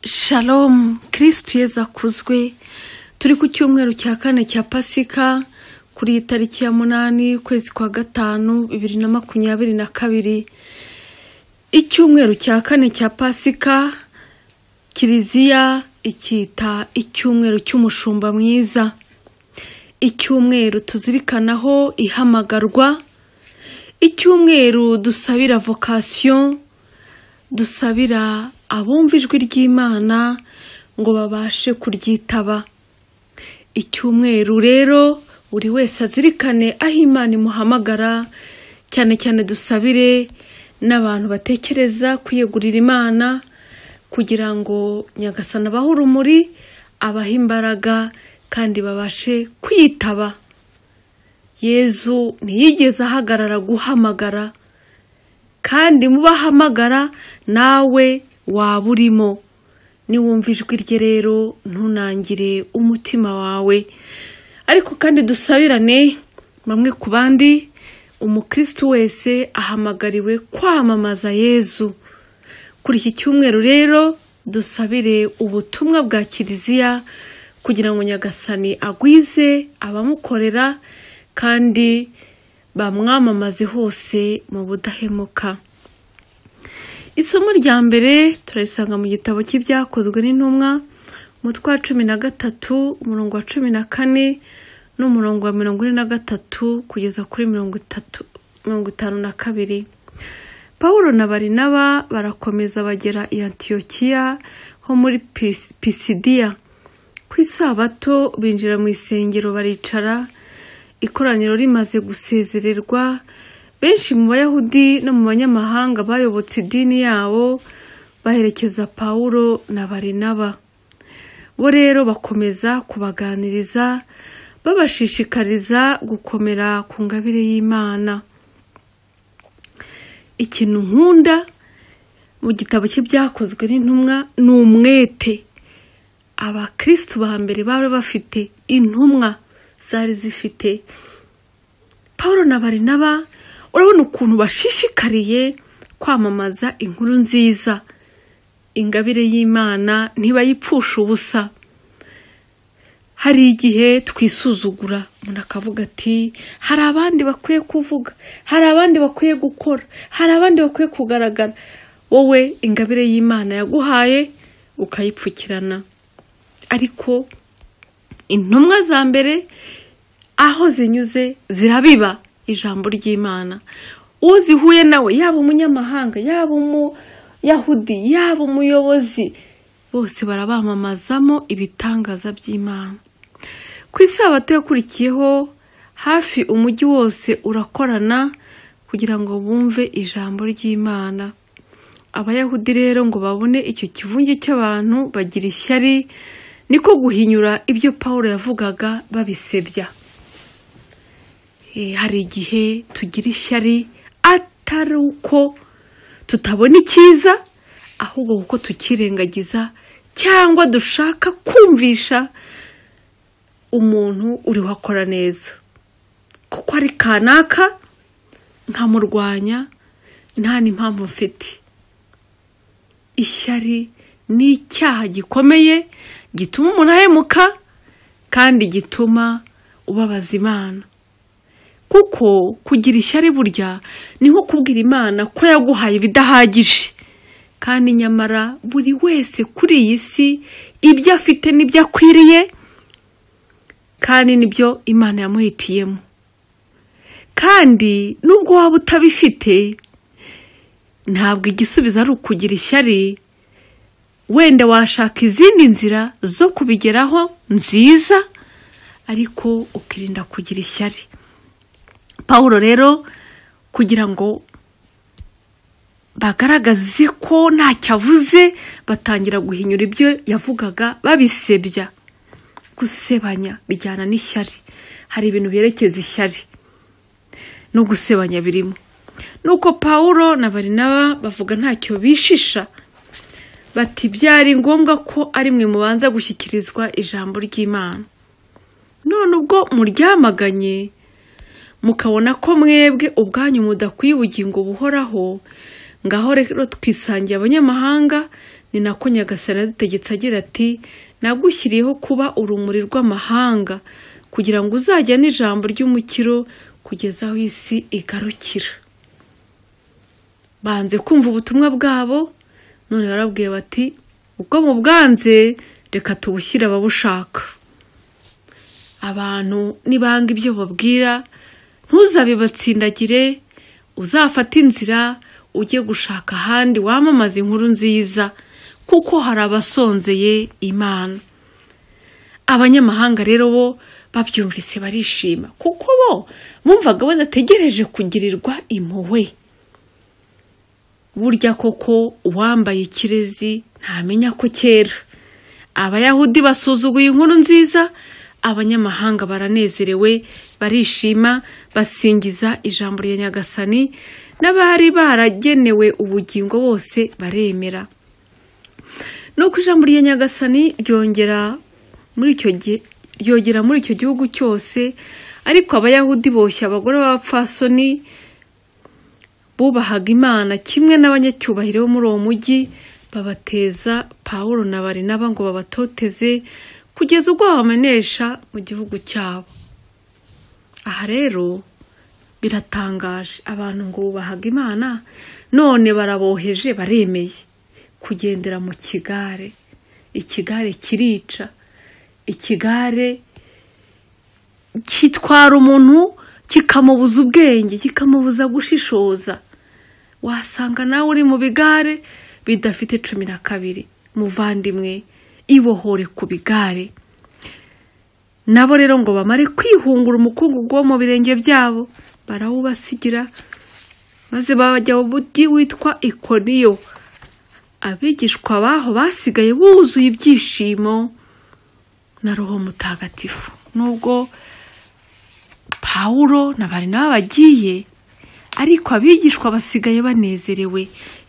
shalomu kirisitu yeza akuzwe turi ku cyumweru cya kane cya pasika kuri iyi tariki ya munani ukwezi kwa gatanu bibiri na makumyabiri na kabiri icyumweru cya kane cya pasika kiliziya icyita icyumweru cy'umushumba mwiza icyumweru tuzirikanaho ihamagarwa icyumweru dusabira vokasiyo dusabira abumva ijwi ry'imana ngo babashe kuryitaba icyumweru rero buri wese azirikane aho imana imuhamagara cyane cyane dusabire n'abantu batekereza kwiyegurira imana kugira ngo nyagasana abahe urumuri abahe imbaraga kandi babashe kwitaba yezu ntiyigeze ahagarara guhamagara kandi mu bahamagara nawe waba urimo niwumva ijwi rye rero ntunangire umutima wawe ariko kandi dusabirane bamwe ku bandi umukirisitu wese ahamagariwe kwamamaza yezu kuri iki cyumweru rero dusabire ubutumwa bwa kiliziya kugira ngo nyagasani agwize abamukorera kandi bamwamamaze hose mu budahemuka isomo rya mbere turarisanga mu gitabo cy'ibyakozwe n'intumwa umutwe wa cumi na gatatu umurongo wa cumi na kane n'umurongo wa mirongo ine na gatatu kugeza kuri mirongo itatu mirongo itanu na kabiri paul na barinaba barakomeza bagera i antiyokiya ho muri Pis- pisidiya ku isabato binjira mu isengero baricara ikoraniro rimaze gusezererwa benshi mu bayahudi no mu banyamahanga bayobotse idini yabo baherekeza pawulo na barinaba bo rero bakomeza kubaganiriza babashishikariza gukomera ku ngabire y'imana ikintu nkunda mu gitabo cy'ibyakozwe n'intumwa ni umwete abakirisitu ba mbere bari bafite intumwa zari zifite paul na barinaba urabona ukuntu bashishikariye kwamamaza inkuru nziza ingabire y'imana ntibayipfusha ubusa hari igihe twisuzugura umuntu akavuga ati hari abandi bakwiye kuvuga hari abandi bakwiye gukora hari abandi bakwiye kugaragara wowe ingabire y'imana yaguhaye ukayipfukirana ariko intumwa za mbere aho zinyuze zirabiba ijambo ry'imana uzihuye nawe yaba umunyamahanga yaba umuyahudi yaba umuyobozi bose barabamamazamo ibitangaza by'imana ku isabato yakurikiyeho hafi umujyi wose urakorana kugira ngo bumve ijambo ry'imana abayahudi rero ngo babone icyo kivunge cy'abantu bagira ishyari niko guhinyura ibyo paul yavugaga babisebya Eh, hari igihe tugira ishyari atari uko tutabona icyiza ahubwo kuko tukirengagiza cyangwa dushaka kumvisha umuntu uri wakora neza kuko ari kanaka nkamurwanya nta n'impamvu mfite ishyari ni icyaha gikomeye gituma umuntu ahemuka kandi gituma ubabaza imana kuko kugira ishyari burya ni nko kubwira imana ko yaguhaye ibidahagije kandi nyamara buri wese kuri iyi si ibyo afite n'ibyo akwiriye kandi nibyo imana yamuhitiyemo kandi nubwo waba utabifite ntabwo igisubizo ari ukugira ishyari wenda washaka izindi nzira zo kubigeraho nziza ariko ukirinda kugira ishyari paul rero kugira ngo bagaragaze ko ntacyo avuze batangira guhinyura ibyo yavugaga babisebya gusebanya bijyana n'ishyari hari ibintu byerekeza ishyari no gusebanya birimo nuko paul na barinaba bavuga ntacyo bishisha bati byari ngombwa ko ari mwe mubanza gushyikirizwa ijambo ry'imana none ubwo muryamaganye mukabona ko mwebwe ubwanyu mudakwiye ubugingo buhoraho ngaho rero twisangiye abanyamahanga ni nako nyagasani yadutegetse agira ati nagushyiriyeho kuba urumuri rw'amahanga kugira ngo uzajya n'ijambo ry'umukiro kugeza aho isi igarukira banze kumva ubutumwa bwabo none barabwiye bati ubwo mu bwanze reka tubushyire ababushaka abantu nibanga ibyo babwira ntuzabibatsindagire uzafate inzira ujye gushaka ahandi wamamaza inkuru nziza kuko hari abasonzeye imana abanyamahanga rero bo babyumvise barishima kuko bo bumvaga badategereje kugirirwa impuhwe burya koko uwambaye ikirezi ntamenya ko kera abayahudi basuzuguye inkuru nziza abanyamahanga baranezerewe barishima basingiza ijambo rya nyagasani n'abari baragenewe ubugingo bose baremera nuko ijambo rya nyagasani ryongera muri icyo gihe ryogera muri icyo gihugu cyose ariko abayahudi boshya abagore b'abapfasoni bubahaga imana kimwe n'abanyacyubahiro bo muri uwo mujyi babateza pawulo na barinaba ngo babatoteze kugeza ubwo babamenesha mu gihugu cyabo aha rero biratangaje abantu ngo bubahaga imana none baraboheje baremeye kugendera mu kigare ikigare kirica ikigare kitwara umuntu kikamubuza ubwenge kikamubuza gushishoza wasanga nawe uri mu bigare bidafite cumi na kabiri muvandimwe ibohore ku bigare nabo rero ngo bamare kwihungura umukungugu wo mu birenge byabo barawubasigira maze bajya mu mujyi witwa ikoniyo abigishwa baho basigaye buzuye ibyishimo na roho mutagatifu nubwo pawulo na barinaba bagiye ariko abigishwa basigaye banezerewe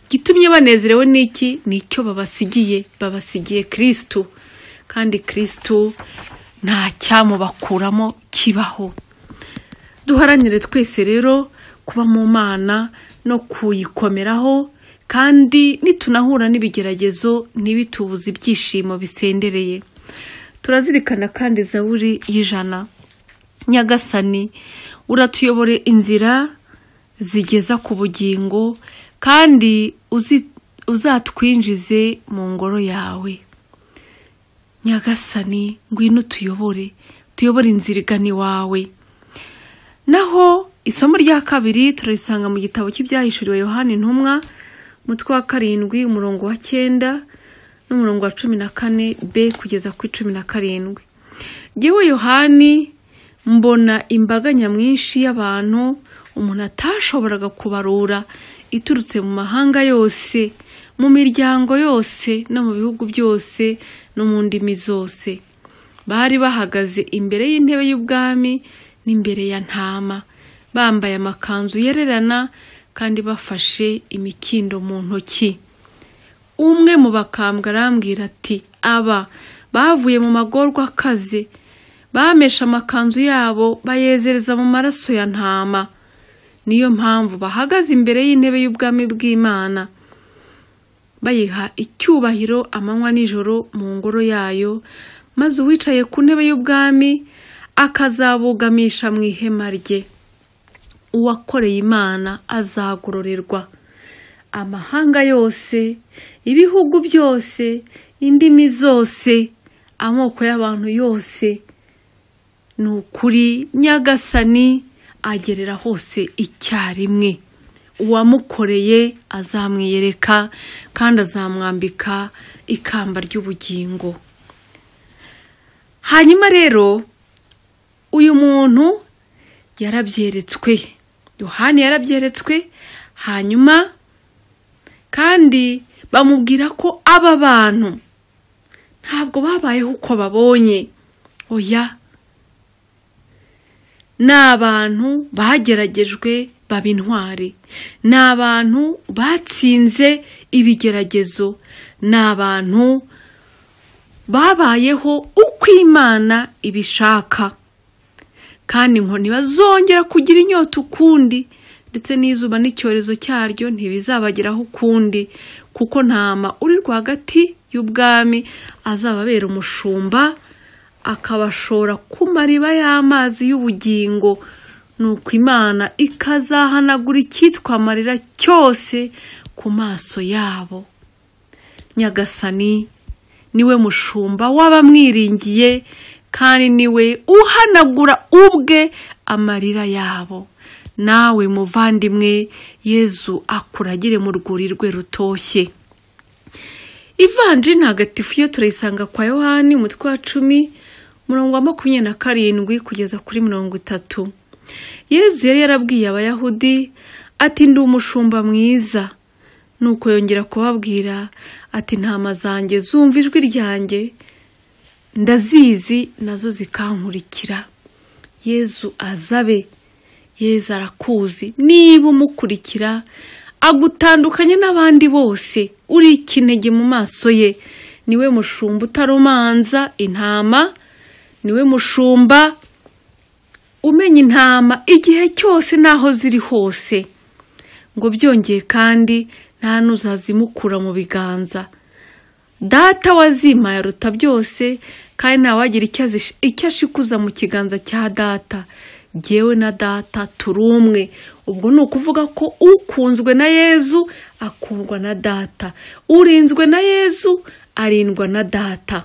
igitumye banezerewe n'iki ni icyo babasigiye babasigiye kirisitu kandi kirisitu nta cyamubakuramo kibaho duharanire twese rero kuba mu mana no kuyikomeraho kandi nitunahura n'ibigeragezo ntibitubuze ibyishimo bisendereye turazirikana kandi zaburi y'ijana nyagasani uratuyobore inzira zigeza ku bugingo kandi uzatwinjize mu ngoro yawe nyagasani ngwino utuyobore tuyobore inzira igana iwawe naho isomo rya kabiri turarisanga mu gitabo cy'ibyahishuriwe yohani ntumwa umutwe wa karindwi umurongo wa cyenda n'umurongo wa cumi na kane b kugeza kuri cumi na karindwi yewe yohani mbona imbaga nyamwinshi y'abantu umuntu atashoboraga kubarura iturutse mu mahanga yose mu miryango yose no mu bihugu byose no mu ndimi zose bari bahagaze imbere y'intebe y'ubwami n'imbere ya ntama bambaye amakanzu yererana kandi bafashe imikindo mu ntoki umwe mu bakambwa arambwira ati aba bavuye mu magorwa akaze bamesha amakanzu yabo bayezereza mu maraso ya ntama niyo mpamvu bahagaze imbere y'intebe y'ubwami bw'imana bayiha icyubahiro amanywa n'ijoro mu ngoro yayo maze uwicaye ku ntebe y'ubwami akazabugamisha mu ihema rye uwakoreye imana azagororerwa amahanga yose ibihugu byose indimi zose amoko y'abantu yose ni ukuri nyagasani agerera hose icyarimwe uwamukoreye azamwiyereka kandi azamwambika ikamba ry'ubugingo hanyuma rero uyu muntu yarabyeretswe yohani yarabyeretswe hanyuma kandi bamubwira ko aba bantu ntabwo babayeho uko babonye oya ni abantu bageragejwe baba intwari ni abantu batsinze ibigeragezo ni abantu babayeho uko imana ibishaka kandi ngo ntibazongera kugira inyota ukundi ndetse n'izuba n'icyorezo cyaryo ntibizabageraho ukundi kuko ntama uri rwagati y'ubwami azababera umushumba akabashora ku mariba y'amazi y'ubugingo nuko imana ikazahanagura icyitwa amarira cyose ku maso yabo nyagasani niwe mushumba w'abamwiringiye kandi niwe uhanagura ubwe amarira yabo nawe muvandimwe yezu akuragire mu rwuri rwe rutoshye ivanji ntagatifu yo turayisanga kwa yohani umutwe wa cumi umurongo wa makumyabiri na karindwi kugeza kuri mirongo itatu yezu yari yarabwiye abayahudi ati ndi umushumba mwiza nuko yongera kubabwira ati ntama zanjye zumva ijwi ryanjye ndazizi nazo zikankurikira yezu azabe yezu arakuzi niba umukurikira agutandukanya n'abandi bose uri ikinege mu maso ye niwe mushumba utaromanza intama niwe mushumba umenya intama igihe cyose n'aho ziri hose ngo byongeye kandi nta n'uzazimukura mu biganza data wazimaye aruta byose kandi ntawagira icyo azish- icyo ashikuza mu kiganza cya data jyewe na data turi umwe ubwo ni ukuvuga ko ukunzwe na yezu akundwa na data urinzwe na yezu arindwa na data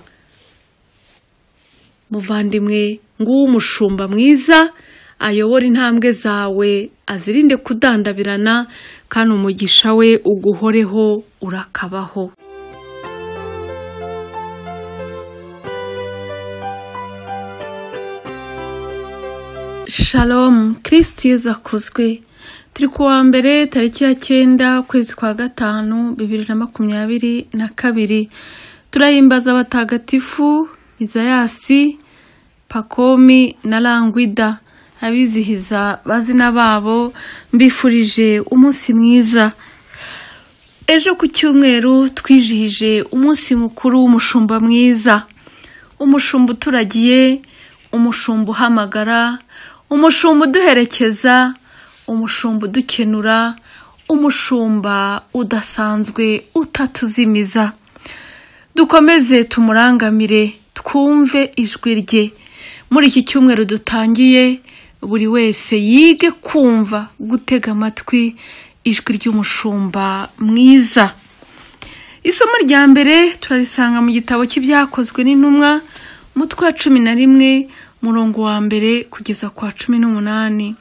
muvandimwe nguwo umushumba mwiza ayobora intambwe zawe azirinde kudandabirana kandi umugisha we uguhoreho urakabaho shalom kirisitu yezu akuzwe turi ku wa mbere tariki ya cyenda ukwezi kwa gatanu bibiri na makumyabiri na kabiri turahimbaza abatagatifu izayasi pakomi na langwida abizihiza bazina babo mbifurije umunsi mwiza ejo ku cyumweru twijihije umunsi mukuru w'umushumba mwiza umushumba uturagiye umushumba uhamagara umushumba uduherekeza umushumba udukenura umushumba udasanzwe utatuzimiza dukomeze tumurangamire twumve ijwi rye muri iki cyumweru dutangiye buri wese yige kumva gutega amatwi ijwi ry'umushumba mwiza isomo rya mbere turarisanga mu gitabo cy'ibyakozwe n'intumwa umutwe wa cumi na rimwe murongo wa mbere kugeza ku wa cumi n'umunani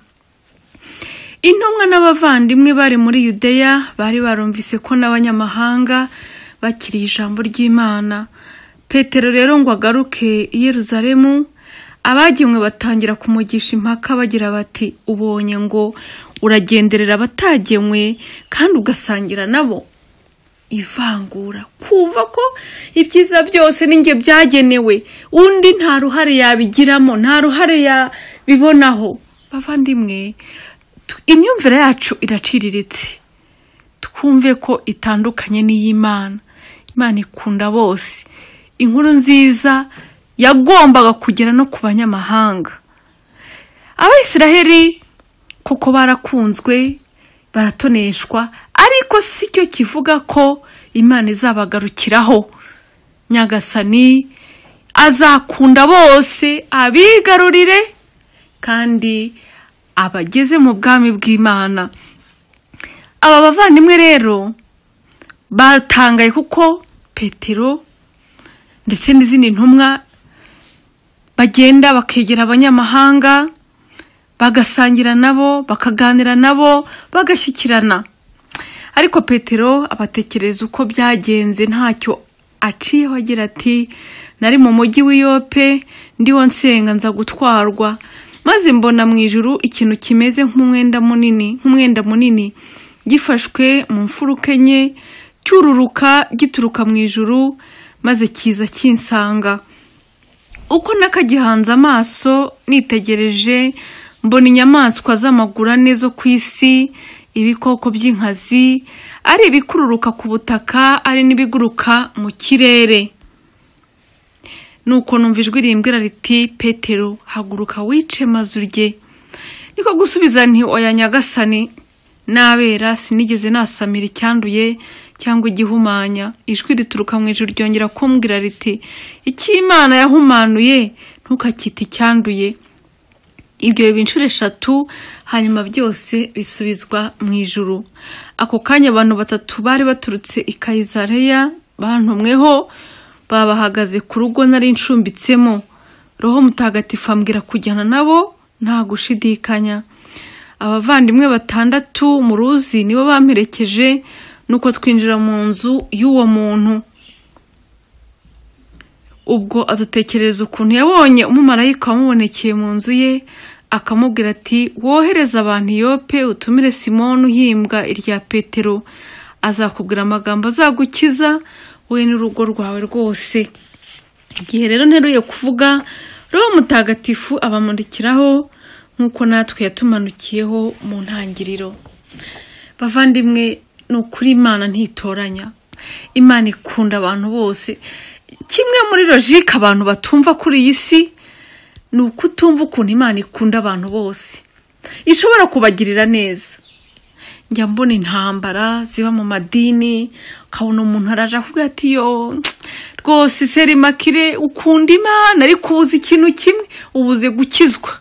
intumwa n'abavandimwe bari muri yudeya bari barumvise ko n'abanyamahanga bakiriye ijambo ry'imana petero rero ngo agaruke i yeruzalemu abagemwe batangira kumugisha impaka bagira bati ubonye ngo uragenderera abatagemwe kandi ugasangira nabo ivangura kumva ko ibyiza byose n'inge byagenewe undi nta ruhare yabigiramo nta ruhare yabibonaho bavandimwe tu- imyumvire yacu iraciriritse twumve ko itandukanye n'iy'imana imana ikunda bose inkuru nziza yagombaga kugera no ku banyamahanga abayisiraheli koko barakunzwe baratoneshwa ariko si cyo kivuga ko imana izabagarukiraho nyagasani azakunda bose abigarurire kandi abageze mu bwami bw'imana aba bavandimwe rero batangaye kuko petero ndetse n'izindi ntumwa bagenda bakegera abanyamahanga bagasangira nabo bakaganira nabo bagashyikirana ariko petero abatekereza uko byagenze ntacyo aciyeho agira ati nari mu mujyi w'iyope ndiho nsenga nza gutwarwa maze mbona mu ijuru ikintu kimeze nk'umwenda munini nk'umwenda munini gifashwe mu mfuruka enye cyururuka gituruka mu ijuru maze kiza kinsanga uko nakagihanze amaso nitegereje mbona inyamaswa z'amaguru ane zo ku isi ibikoko by'inkazi ari ibikururuka ku butaka ari n'ibiguruka mu kirere nuko numva ijwi rimbwira riti petero haguruka wice mazu rye niko gusubiza nti oya nyagasani n'abera sinigeze nasamira icyanduye cyangwa igihumanya ijwi rituruka mu ijoro ryongera kumbwira riti icy'imana yahumanuye ntukakite icyanduye ibyo biba inshuro eshatu hanyuma byose bisubizwa mu ijuru ako kanya abantu batatu bari baturutse i kayisareya bantumweho babahagaze ku rugo nari ncumbitsemo roho mutagatifu ambwira kujyana nabo nta gushidikanya abavandimwe batandatu mu ruzi nibo bamperekeje nuko twinjira mu nzu y'uwo muntu ubwo adutekerereza ukuntu yabonye umumarayika wamubonekeye mu nzu ye akamubwira ati wohereza abantu yope utumire simoni uhimbwa irya petero azakubwira amagambo azagukiza we n'urugo rwawe rwose igihe rero nteruye kuvuga roho mutagatifu abamurikiraho nk'uko natwe yatumanukiyeho mu ntangiriro bavandimwe ni ukuri imana ntitoranya imana ikunda abantu bose kimwe muri logike abantu batumva kuri iyi si ni ukutumva ukuntu imana ikunda abantu bose ishobora kubagirira neza njya mbona intambara ziba mu madini ukabona umuntu araje akubwira ati yo rwose serimakire ukunda imana ariko ubuze ikintu kimwe ubuze gukizwa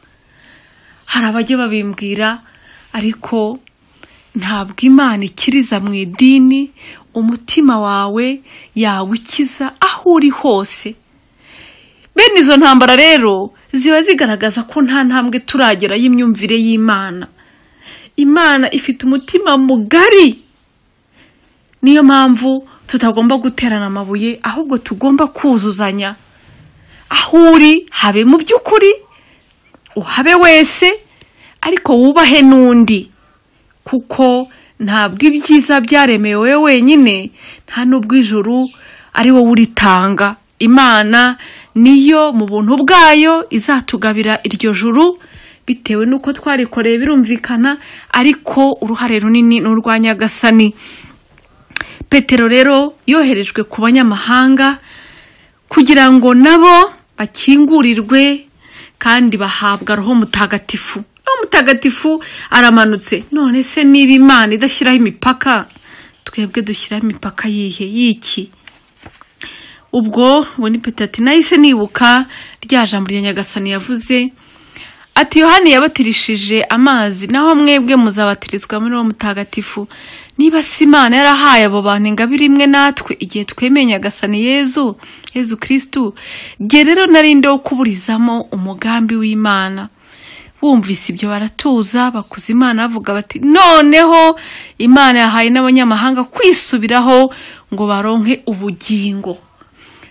hari abajya babimbwira ariko ntabwo imana ikiriza mu idini umutima wawe yawukiza aho uri hose bene izo ntambara rero ziba zigaragaza ko nta ntambwe turagera y'imyumvire y'imana imana ifite umutima mugari niyo mpamvu tutagomba guterana amabuye ahubwo tugomba kuzuzanya aho uri habe mu by'ukuri uhabe wese ariko wubahe n'undi kuko ntabwo ibyiza byaremewe wowe wenyine nta n'ubwo ijuru ari wowe uritanga imana niyo mu buntu bwayo izatugabira iryo juru bitewe n'uko twarikoreye birumvikana ariko uruhare runini ni urwa nyagasani petero rero yoherejwe ku banyamahanga kugira ngo nabo bakingurirwe kandi bahabwa roho mutagatifu roho mutagatifu aramanutse none se niba imana idashyiraho imipaka twebwe dushyiraho imipaka yihe y'iki ubwo ubona ipetati nahise nibuka rya jambo rya nyagasani yavuze ati yohani yabatirishije amazi naho mwebwe muzabatirizwa muri uwo mutagatifu niba si imana yarahaye abo bantu ingabire imwe natwe igihe twemeye nyagasani yezu yezu kirisitu igihe rero narinde wo kuburizamo umugambi w'imana bumvise ibyo baratuza bakuze imana bavuga bati noneho imana yahaye n'abanyamahanga kwisubiraho ngo baronke ubugingo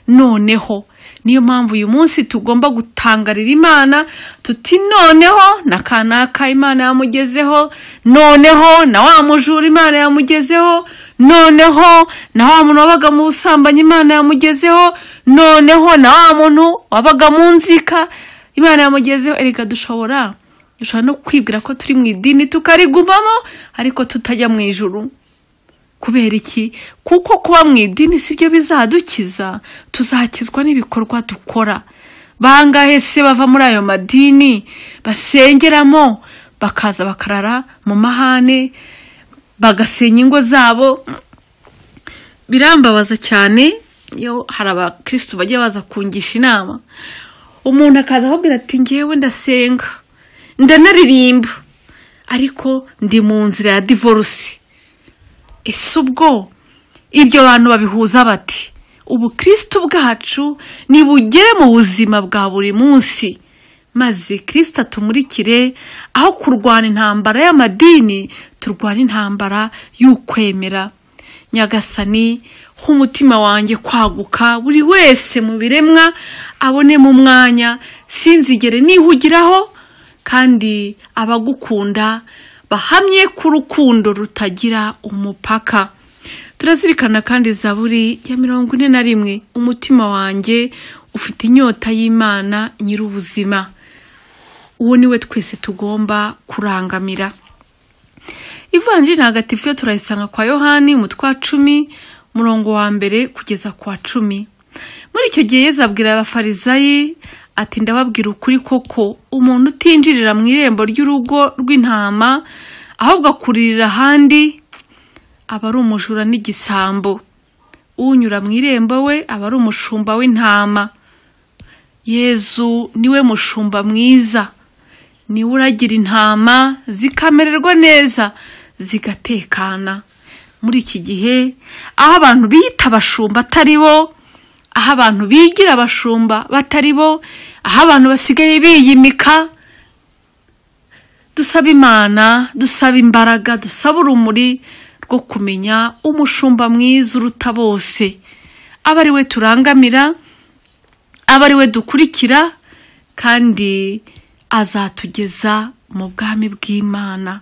noneho niyo mpamvu uyu munsi tugomba gutangarira imana tuti noneho na kanaka imana yamugezeho noneho na wa mujura imana yamugezeho noneho na wa muntu wabaga mu busambanyi imana yamugezeho noneho na wa muntu wabaga mu nzika imana yamugezeho erega dushobora dushobora no kwibwira ko turi mu idini tukarigumamo ariko tutajya mu ijuru kubera iki kuko kuba mu idini si byo bizadukiza tuzakizwa n'ibikorwa dukora bangahe se bava muri ayo madini basengeramo bakaza bakarara mu mahane bagasenya ingo zabo birambabaza cyane iyo hari abakirisitu bajya baza kungisha inama umuntu akaza akubwira ati ngewe ndasenga ndanaririmba ariko ndi mu nzira ya divorce ese ubwo ibyo bantu babihuza bati ubukristo bwacu nibugere mu buzima bwa buri munsi maze kirisita atumurikire aho kurwana intambara y'amadini turwana intambara y'ukwemera nyagasani umutima wanjye kwaguka buri wese mu biremwa abonemo umwanya sinzigere nihugiraho kandi abagukunda bahamye ku rukundo rutagira umupaka turazirikana kandi zaburi ya mirongo ine na rimwe umutima wanjye ufite inyota y'imana nyir'ubuzima uwo ni we twese tugomba kurangamira ivanjiri ntagatifu yo turayisanga kwa yohani umutwe wa cumi murongo wa mbere kugeza ku wa cumi muri icyo gihe yezu abwira abafarizayi ati ndababwira ukuri koko umuntu utinjirira mu irembo ry'urugo rw'intama ahubwo akuririra ahandi aba ari umujura n'igisambo unyura mu irembo we aba ari umushumba w'intama yezu niwe mushumba mwiza niwe uragira intama zikamererwa neza zigatekana muri iki gihe aho abantu bita abashumba atari bo aho abantu bigira abashumba batari bo aho abantu basigaye biyimika dusaba imana dusaba imbaraga dusaba urumuri rwo kumenya umushumba mwiza uruta bose aba ari we turangamira aba ari we dukurikira kandi azatugeza mu bwami bw'imana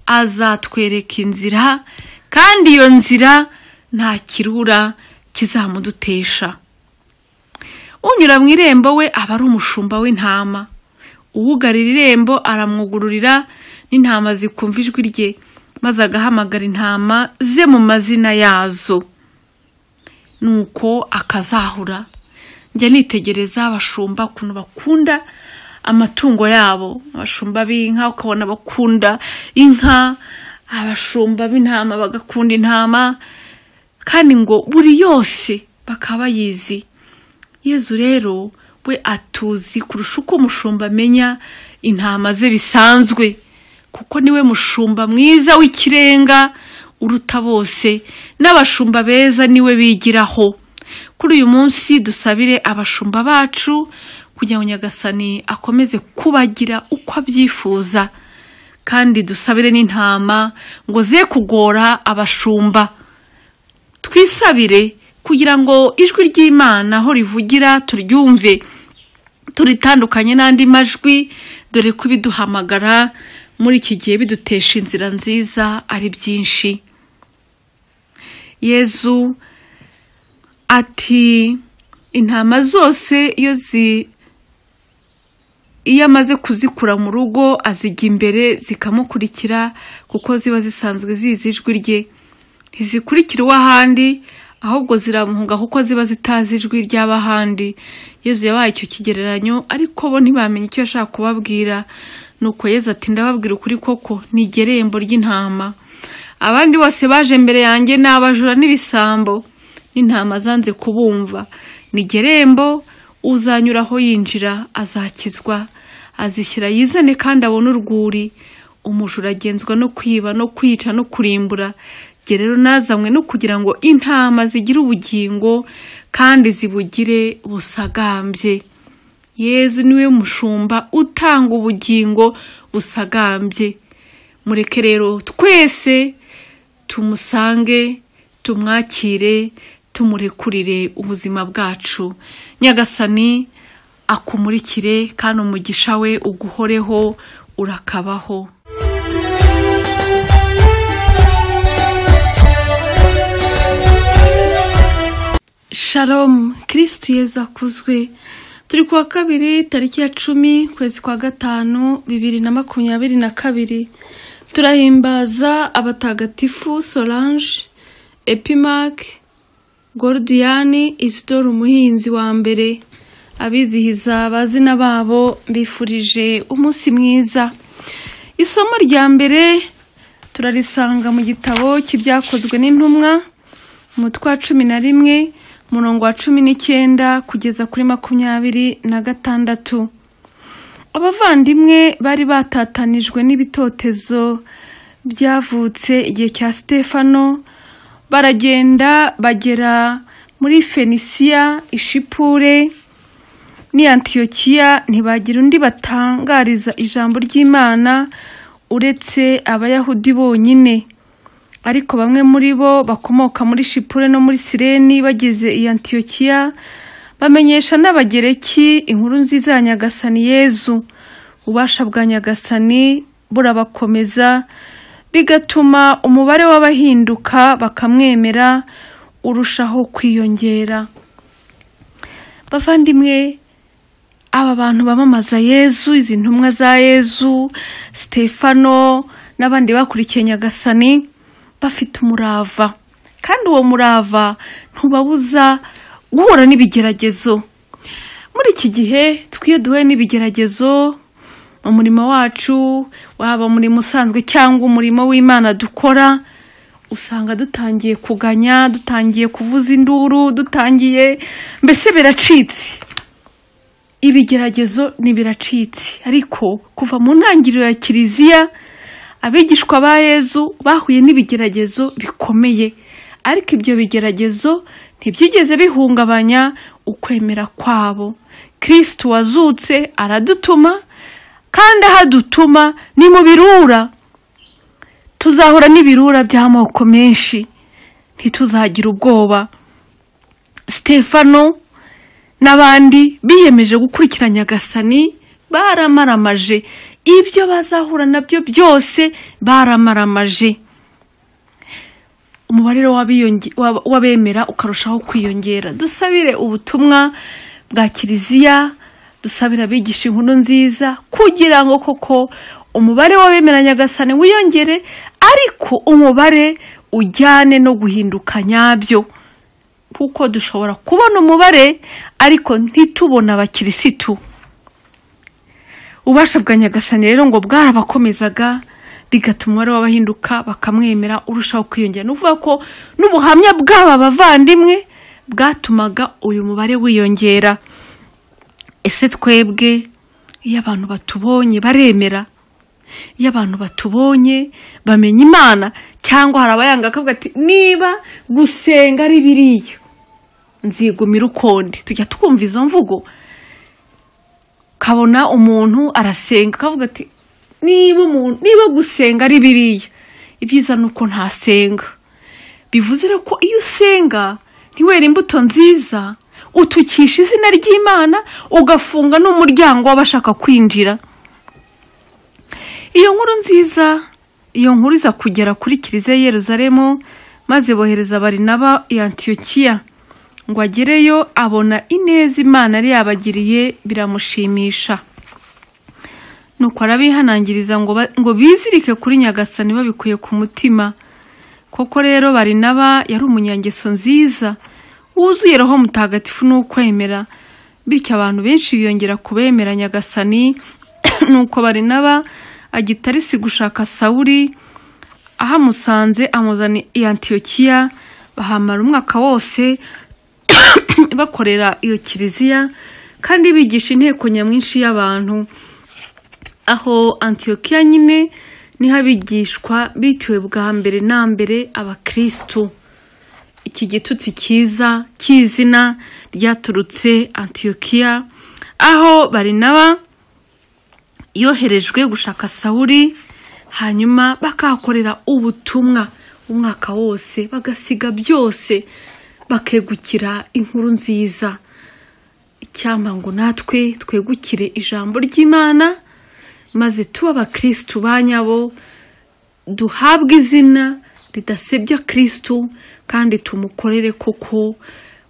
azatwereka inzira kandi iyo nzira nta kirura kizamudutesha unyura mu irembo we aba ari umushumba w'intama uwugarira irembo aramwugururira n'intama zikumva ijwi rye maze agahamagara intama ze mu mazina yazo nuko akazahura njya nitegereza abashumba ukuntu bakunda amatungo yabo abashumba b'inka ukabona bakunda inka abashumba b'intama bagakunda intama kandi ngo buri yose bakaba bayizi yezu rero we atuzi kurusha uko umushumba amenya intama ze bisanzwe kuko niwe mushumba mwiza w'ikirenga uruta bose n'abashumba beza niwe bigiraho kuri uyu munsi dusabire abashumba bacu kugira ngo nyagasani akomeze kubagira uko abyifuza kandi dusabire n'intama ngo ze kugora abashumba twisabire kugira ngo ijwi ry'imana aho rivugira turyumve turitandukanye n'andi majwi dore ko ibiduhamagara muri iki gihe bidutesha inzira nziza ari byinshi yezu ati intama zose iyo zi iyo amaze kuzikura mu rugo azijya imbere zikamukurikira kuko ziba zisanzwe zizi ijwi rye ntizikurikira uw'ahandi ahubwo ziramuhunga kuko ziba zitazi ijwi ry'abahandi yezu yabaye icyo kigereranyo ariko bo ntibamenye icyo yashaka kubabwira nuko yezu ati ndababwira ukuri koko ni irembo ry'intama abandi bose baje mbere yanjye ni abajura n'ibisambo n'intama zanze kubumva ni gerembo uzanyuraho yinjira azakizwa azishyira yizane kandi abone urwuri umujura agenzwa no kwiba no kwica no kurimbura gerero nazanywe no kugira ngo intama zigire ubugingo kandi zibugire busagambye yezu niwe mushumba utanga ubugingo busagambye mureke rero twese tumusange tumwakire tumurekurire ubuzima bwacu nyagasani akumurikire kandi umugisha we uguhoreho urakabaho sharomu kirisitu yeza akuzwe turi kuwa kabiri tariki ya cumi ukwezi kwa gatanu bibiri na makumyabiri na kabiri turahimbaza abatagatifu solange epimac gorudiyani isitora umuhinzi wa mbere abizihiza abazina babo bifurije umunsi mwiza isomo rya mbere turarisanga mu gitabo cy'ibyakozwe n'intumwa umutwe wa cumi na rimwe umurongo wa cumi n'icyenda kugeza kuri makumyabiri na gatandatu abavandimwe bari batatanijwe n'ibitotezo byavutse igihe cya sitefano baragenda bagera muri fenisiya ishipure antiyokiya ntibagira undi batangariza ijambo ry'imana uretse abayahudi bonyine ariko bamwe muri bo bakomoka muri shipure no muri sireni bageze i antiyokiya bamenyesha n'abagereki inkuru nziza ya nyagasani yezu ubasha bwa nyagasani burabakomeza bigatuma umubare w'abahinduka bakamwemera urushaho kwiyongera bavandimwe aba bantu bamamaza yezu izi ntumwa za yezu sitefano n'abandi bakurikiye nyagasani bafite umurava kandi uwo murava ntubabuza guhura n'ibigeragezo muri iki gihe twiyo duhuye n'ibigeragezo umurimo wacu waba umurimo usanzwe cyangwa umurimo w'imana dukora usanga dutangiye kuganya dutangiye kuvuza induru dutangiye mbese biracitse ibigeragezo ni biracitse ariko kuva mu ntangiriro ya kiliziya abigishwa ba yezu bahuye n'ibigeragezo bikomeye ariko ibyo bigeragezo ntibyigeze bihungabanya ukwemera kwabo kirisiti wazutse aradutuma kandi aho adutuma ni mu birura tuzahura n'ibirura by'amoko menshi ntituzagira ubwoba sitefano n'abandi biyemeje gukurikira nyagasani baramaramaje ibyo bazahura nabyo byose baramaramaje umubare w'abemera ukarushaho kwiyongera dusabire ubutumwa bwa kiliziya dusabire abigisha inkuru nziza kugira ngo koko umubare w'abemera nyagasane wiyongere ariko umubare ujyane no guhinduka nyabyo kuko dushobora kubona umubare ariko ntitubone abakirisitu ubasha bwa nyagasane rero ngo bwarabakomezaga bigatuma umubare w'abahinduka bakamwemera urushaho kwiyongera ni ukuvuga ko n'ubuhamya bw'aba bavandimwe bwatumaga uyu mubare wiyongera ese twebwe iyo abantu batubonye baremera iyo abantu batubonye bamenya imana cyangwa hari abayanga akavuga ati niba gusenga ari biriya nzigumira ukundi tujya twumva izo mvugo kabona umuntu arasenga akavuga ati niba umuntu niba gusenga ari biriya ibyiza ni uko ntasenga bivuze rero ko iyo usenga ntiwere imbuto nziza utukisha izina ry'imana ugafunga n'umuryango w'abashaka kwinjira iyo nkuru nziza iyo nkuru iza kugera kuri kiliziya Yeruzalemu maze bohereza barinaba ya antiyokiya ngo agereyo abona ineza imana yari yabagiriye biramushimisha nuko arabihanangiriza ngo bizirike kuri nyagasani babikuye ku mutima koko rero barinaba yari umunyangeso nziza wuzuye roho mutagatifu n'ukwemera bityo abantu benshi biyongera kubemera nyagasani nuko barinaba agitarisi gushaka sawuri ahamusanze amuzana i antiyokiya bahamara umwaka wose bakorera iyo kiliziya kandi bigisha inteko nyamwinshi y'abantu aho antiyokiya nyine niho abigishwa bitiwe bwa mbere na mbere abakirisitu iki gitutsi cyiza cy'izina ryaturutse antiyokiya aho barinaba yoherejwe gushaka sawuri hanyuma bakahakorera ubutumwa umwaka wose bagasiga byose bakegukira inkuru nziza icyampa ngo natwe twegukire ijambo ry'imana maze tuba abakirisitu ba nyabo duhabwe izina ridasebya kirisitu kandi tumukorere koko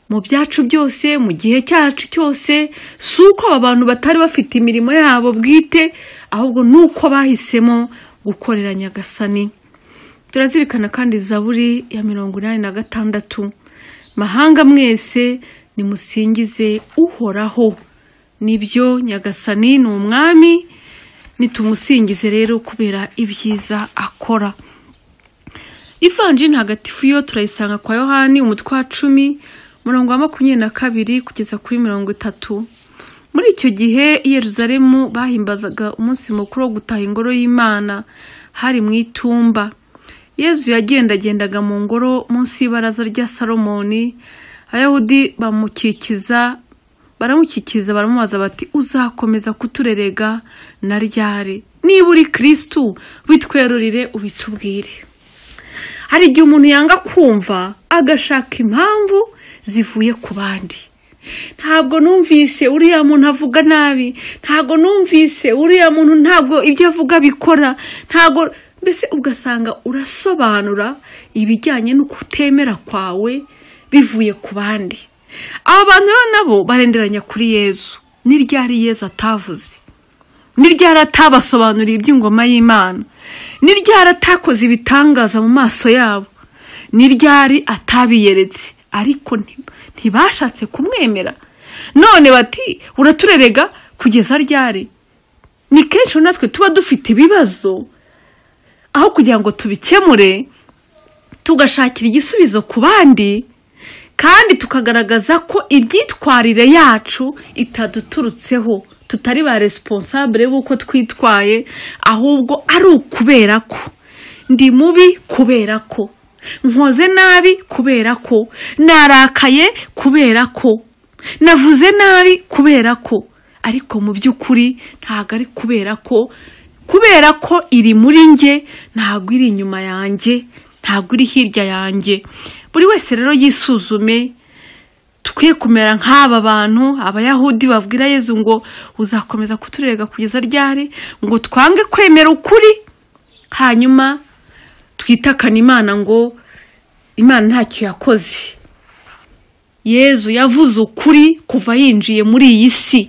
mu byacu byose mu gihe cyacu cyose si uko aba bantu batari bafite imirimo yabo bwite ahubwo ni uko bahisemo gukorera nyagasani turazirikana kandi zaburi ya mirongo inani na gatandatu mahanga mwese nimusingize uhoraho nibyo nyagasani ni umwami nitumusingize rero kubera ibyiza akora ivanjini hagatifu yo turayisanga kwa yohani umutwe wa cumi umurongo wa makumyabiri na kabiri kugeza kuri mirongo itatu muri icyo gihe Yeruzalemu bahimbazaga umunsi mukuru wo gutaha ingoro y'imana hari mu itumba yezu yagendagendaga mu ngoro munsi y'ibaraza rya salomoni abayahudi bamukikiza baramukikiza baramubaza bati uzakomeza kuturerega na ryari niba uri kirisitu witwerurire ubitubwire hari igihe umuntu yanga kumva agashaka impamvu zivuye ku bandi ntabwo numvise uriya muntu avuga nabi ntabwo numvise uriya muntu ntabwo ibyo avuga bikora ntabwo mbese ugasanga urasobanura ibijyanye no kutemera kwawe bivuye ku bandi aba bantu rero nabo barenderanya kuri yezu ni ryari yezu atavuze ni ryari atabasobanuriye iby'ingoma y'imana ni ryari atakoze ibitangaza mu maso yabo ni ryari atabiyeretse ariko ntibashatse kumwemera none bati uraturerega kugeza ryari ni kenshi natwe tuba dufite ibibazo aho kugira ngo tubikemure tugashakira igisubizo ku bandi kandi tukagaragaza ko imyitwarire yacu itaduturutseho tutari ba resiponsabure b'uko twitwaye ahubwo ari ukubera ko ndi mubi kubera ko nkoze nabi kubera ko narakaye kubera ko navuze nabi kubera ko ariko mu by'ukuri ntabwo ari kubera ko kubera ko iri muri nge ntabwo iri inyuma yanjye ntabwo iri hirya yanjye buri wese rero yisuzume tukwiye kumera nk'aba bantu abayahudi babwira yezu ngo uzakomeza kuturega kugeza ryari ngo twange kwemera ukuri hanyuma twitakane imana ngo imana ntacyo yakoze yezu yavuze ukuri kuva yinjiye muri iyi si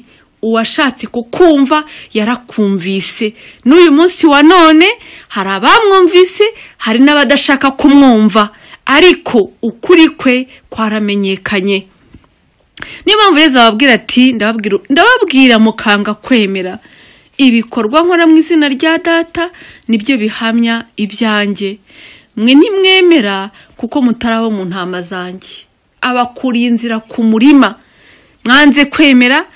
uwashatse kukumva yarakumvise n'uyu munsi wa none hari abamwumvise hari n'abadashaka kumwumva ariko ukuri kwe kwaramenyekanye niyo mpamvu rero ababwira ati ndababwira ndababwira mukanga kwemera ibikorwa nkora mu izina rya data nibyo bihamya ibyanjye mwe ntimwemera kuko mutarabo mu ntama zanjye abakuriye inzira ku murima mwanze kwemera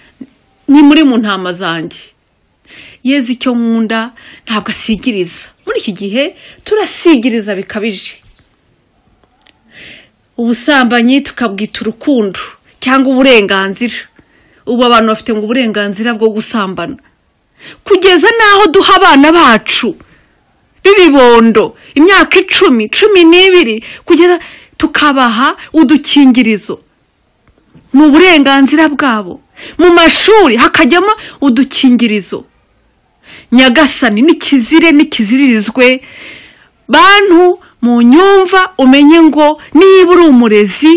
ni muri mu ntama zanjye yeze icyo nkunda ntabwo asigiriza muri iki gihe turasigiriza bikabije ubusambanyi tukabwita urukundo cyangwa uburenganzira ubu abantu bafite ngo uburenganzira bwo gusambana kugeza n'aho duha abana bacu b'ibibondo imyaka icumi cumi n'ibiri kugera tukabaha udukingirizo ni uburenganzira bwabo mu mashuri hakajyamo udukingirizo nyagasani n'ikizire n'ikiziririzwe bantu mu nyumva umenye ngo niba uri umurezi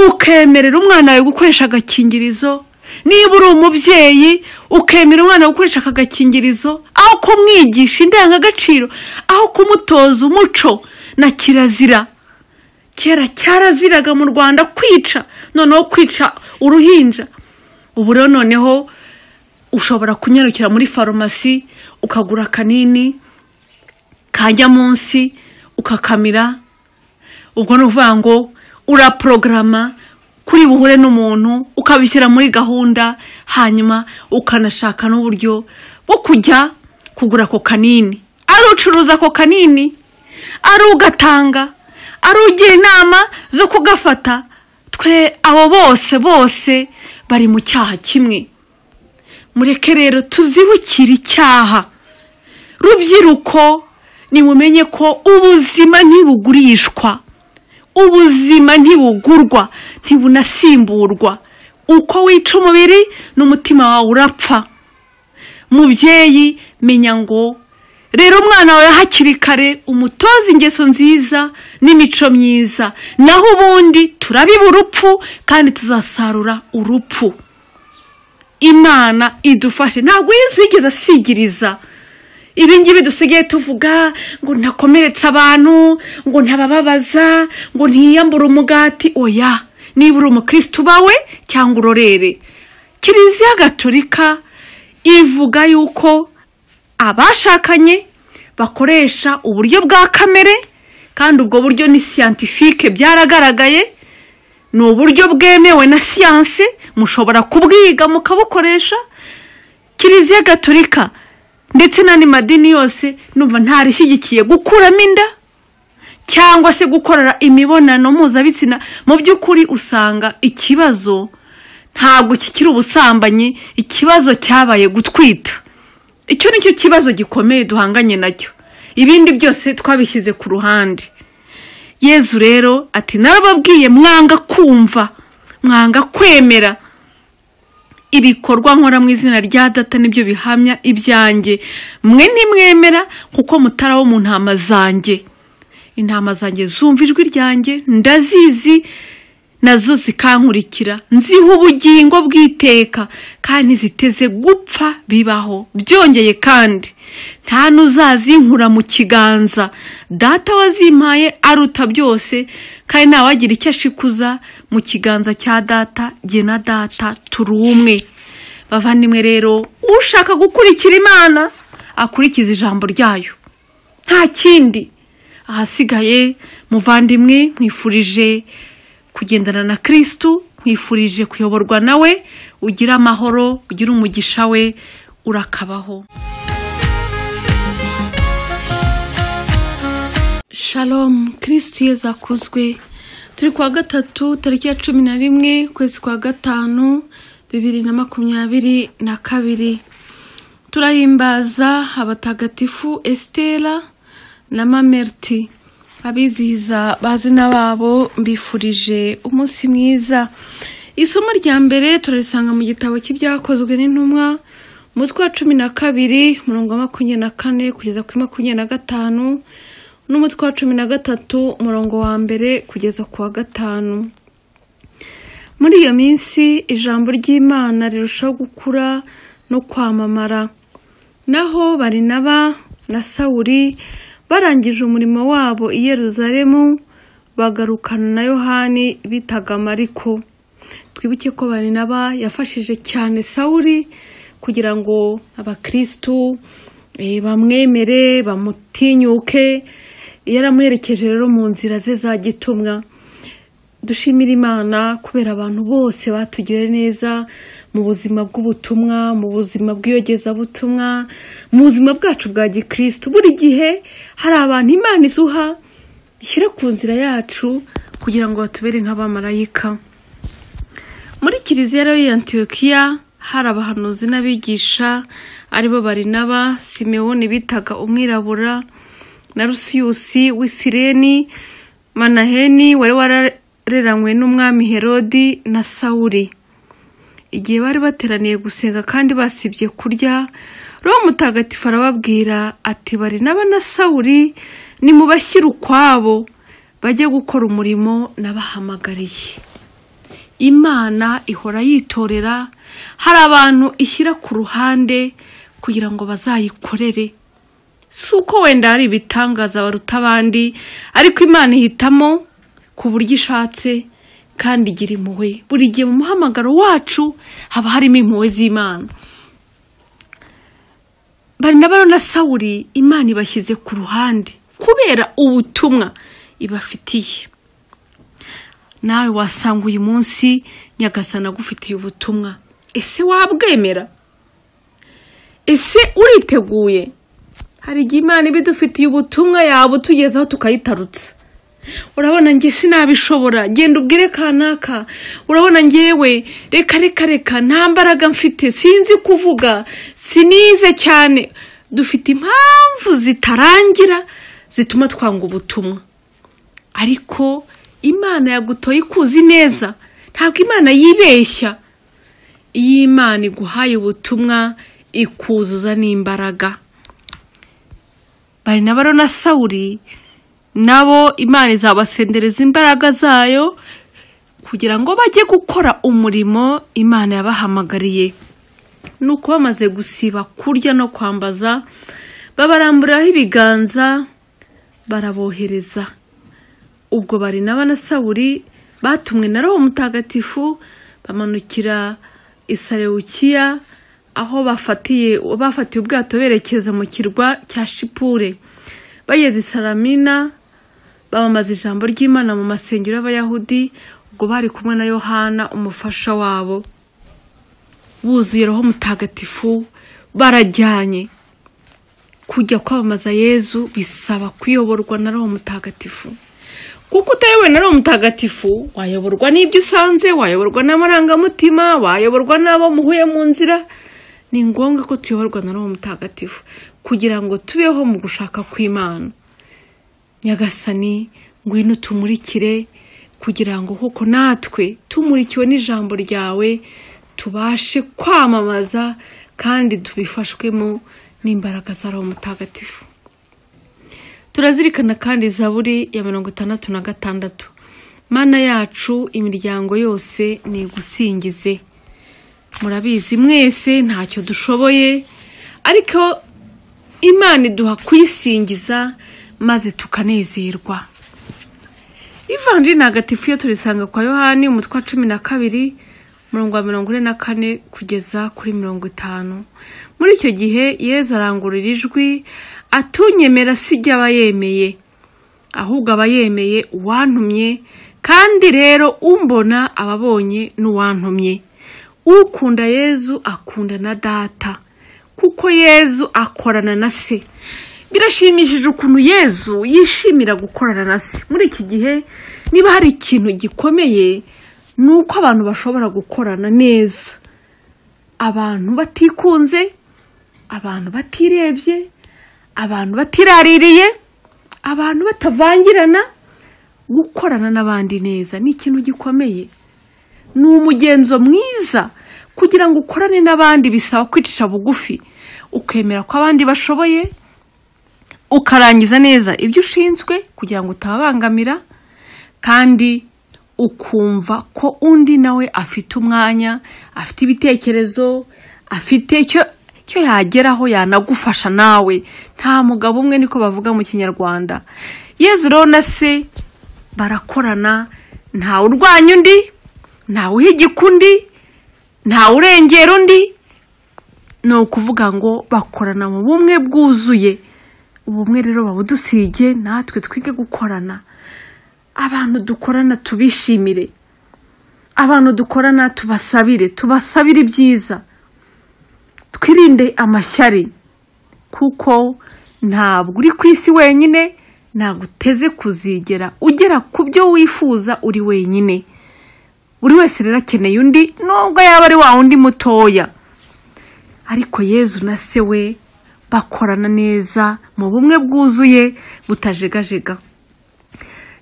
ukemerera umwana wawe gukoresha agakingirizo niba uri umubyeyi ukemera umwana gukoresha aka gakingirizo aho kumwigisha indangagaciro aho kumutoza umuco na kirazira kera cyaraziraga mu rwanda kwica noneho kwica uruhinja ubu rero noneho ushobora kunyarukira muri farumasi ukagura akanini kajya munsi ukakamira ubwo ni ukuvuga ngo uraporogaramu kuri buhure n'umuntu ukabishyira muri gahunda hanyuma ukanashaka n'uburyo bwo kujya kugura ako kanini ari ucuruza ako kanini ari ugatanga ari ugira inama zo kugafata twe abo bose bose bari mu cyaha kimwe mureke rero tuzibukire icyaha rubyiruko nimumenye ko ubuzima ntibugurishwa ubuzima ntibugurwa ntibunasimburwa uko wica umubiri n'umutima wawe urapfa mubyeyi menya ngo rero umwana wawe hakiri kare umutoza ingeso nziza n'imico myiza naho ubundi turabiba urupfu kandi tuzasarura urupfu imana idufashe ntabwo y'izu yigeze asigiriza ibingibi dusigaye tuvuga ngo ntakomeretse abantu ngo ntabababaza ngo ntiyambure umugati oya niba uri umukirisitu bawe cyangwa urorere kiliziya gatolika ivuga yuko abashakanye bakoresha uburyo bwa kamere kandi ubwo buryo ni siyantifike byaragaragaye ni uburyo bwemewe na siyanse mushobora kubwiga mukabukoresha kiliziya gatolika ndetse n'andi madini yose numva ntarishyigikiye gukuramo inda cyangwa se gukorera imibonano mpuzabitsina mu by'ukuri usanga ikibazo ntabwo kikiri ubusambanyi ikibazo cyabaye gutwita icyo ni cyo kibazo gikomeye duhanganye nacyo ibindi byose twabishyize ku ruhande yezu rero ati narababwiye mwanga kumva mwanga kwemera ibikorwa nkora mu izina rya data nibyo bihamya ibyanjye mwe ntimwemera kuko mutaraho mu ntama zanjye intama zanjye zumva ijwi ryanjye ndazizi nazo zikankurikira nziha ubugingo bw'iteka kandi ziteze gupfa bibaho byongeye kandi nta n'uzazinkura mu kiganza data wazimpaye aruta byose kandi ntawagira icyo ashikuza mu kiganza cya data jye na data turi umwe bavandimwe rero ushaka gukurikira imana akurikiza ijambo ryayo nta kindi ahasigaye muvandimwe mwifurije kugendana na kirisitu mwifurije kuyoborwa nawe ugira amahoro ugira umugisha we urakabaho shalom kirisitu yeza akuzwe turi kuwa gatatu tariki ya cumi na rimwe ukwezi kwa gatanu bibiri na makumyabiri na kabiri turahimbaza abatagatifu esitera na mameriti abizihiza bazina babo mbifurije umunsi mwiza isomo rya mbere turarisanga mu gitabo cy'ibyakozwe n'intumwa umutwe wa cumi na kabiri umurongo wa makumyabiri na kane kugeza kuri makumyabiri na gatanu n'umutwe wa cumi na gatatu umurongo wa mbere kugeza ku wa gatanu muri iyo minsi ijambo ry'imana rirushaho gukura no kwamamara naho barinaba na sawuri barangije umurimo wabo i Yeruzalemu bagarukana na yohani bitaga mariko twibuke ko barinaba yafashije cyane sawuri kugira ngo abakirisitu eh, bamwemere bamutinyuke yaramuherekeje rero mu nzira ze za gitumwa dushimira imana kubera abantu bose batugiriye neza mu buzima bw'ubutumwa mu buzima bw'iyogezabutumwa mu buzima bwacu bwa gikristo buri gihe hari abantu imana izuha ishyira ku nzira yacu kugira ngo batubere nk'abamarayika muri kiliziya rero ya antiyokiya hari abahanuzi n'abigisha aribo barinaba simewoni bitaga umwirabura na rusiyusi w'isireni manaheni wari wara reranywe n'umwami herodi na sawuri igihe bari bateraniye gusenga kandi basibye kurya roho mutagatifu arababwira ati bari n'aba na sawuri nimubashyire ukwabo bajye gukora umurimo nabahamagariye imana ihora yitorera hari abantu ishyira ku ruhande kugira ngo bazayikorere si uko wenda hari ibitangaza baruta abandi ariko imana ihitamo ku buryo ishatse kandi igira impuhwe buri gihe mu muhamagaro wacu haba harimo impuhwe z'imana bari na na sawuri imana ibashyize ku ruhande kubera ubutumwa ibafitiye nawe wasanga uyu munsi nyagasana agufitiye ubutumwa ese wabwemera ese uriteguye hari igihe imana iba idufitiye ubutumwa yabutugezaho tukayitarutsa urabona njye sinabishobora genda ubwire kanaka urabona ngewe reka reka reka nta mbaraga mfite sinzi kuvuga sinize cyane dufite impamvu zitarangira zituma twanga ubutumwa ariko imana yagutoye ikuzi neza ntabwo imana yibeshya iyo imana iguhaye ubutumwa ikuzuza n'imbaraga bari na baro na sawuri nabo imana izabasendereza imbaraga zayo kugira ngo bajye gukora umurimo imana yabahamagariye nuko bamaze gusiba kurya no kwambaza babaramburaho ibiganza barabohereza ubwo bari na sawuri batumwe na roho mutagatifu bamanukira isarewukiya aho bafatiye bafatiye ubwato berekeza mu kirwa cya shipure bageze isaramina bamamaza ijambo ry'imana mu masengero y'abayahudi ubwo bari kumwe na yohana umufasha wabo buzuye roho mutagatifu barajyanye kujya kwamamaza yezu bisaba kuyoborwa na roho mutagatifu kuko utayobowe na roho mutagatifu wayoborwa n'ibyo usanze wayoborwa n'amarangamutima wayoborwa n'abo muhuye mu nzira ni ngombwa ko tuyoborwa na roho mutagatifu kugira ngo tubeho mu gushaka kw'imana nyagasani ngwino tumurikire kugira ngo kuko natwe tumurikiwe n'ijambo ryawe tubashe kwamamaza kandi tubifashwemo n'imbaraga za roho mutagatifu turazirikana kandi zaburi ya mirongo itandatu na gatandatu mana yacu imiryango yose ni igusingize murabizi mwese ntacyo dushoboye ariko imana iduha kuyisingiza maze tukanezerwa ivanjiri ntagatifu iyo turisanga kwa yohani umutwe wa cumi na kabiri umurongo wa mirongo ine na kane kugeza kuri mirongo itanu muri icyo gihe yezu arangurura ijwi atunyemera si aba yemeye ahubwo aba yemeye uwantumye kandi rero umbona aba abonye n'uwantumye ukunda yezu akunda na data kuko yezu akorana na se birashimishije ukuntu yezu yishimira gukorana na se muri iki gihe niba hari ikintu gikomeye ni uko abantu bashobora gukorana neza abantu batikunze abantu batirebye abantu batiraririye abantu batavangirana gukorana n'abandi neza ni ikintu gikomeye ni umugenzo mwiza kugira ngo ukorane n'abandi bisaba kwicisha bugufi ukemera ko abandi bashoboye ukarangiza neza ibyo ushinzwe kugira ngo utababangamira kandi ukumva ko undi nawe afite umwanya afite ibitekerezo afite icyo icyo yageraho yanagufasha nawe nta mugabo umwe niko bavuga mu kinyarwanda yezu rero na se barakorana ntawe urwanya undi ntawe uhigika undi ntawe urengera undi ni ukuvuga ngo bakorana mu bumwe bwuzuye ubumwe rero babudusige natwe twige gukorana abantu dukorana tubishimire abantu dukorana tubasabire tubasabire ibyiza twirinde amashyari kuko ntabwo uri ku isi wenyine ntabwo uteze kuzigera ugera ku byo wifuza uri wenyine buri wese rero akeneye undi nubwo yaba ari wa wundi mutoya ariko yezu na se we bakorana neza mu bumwe bwuzuye butajegajega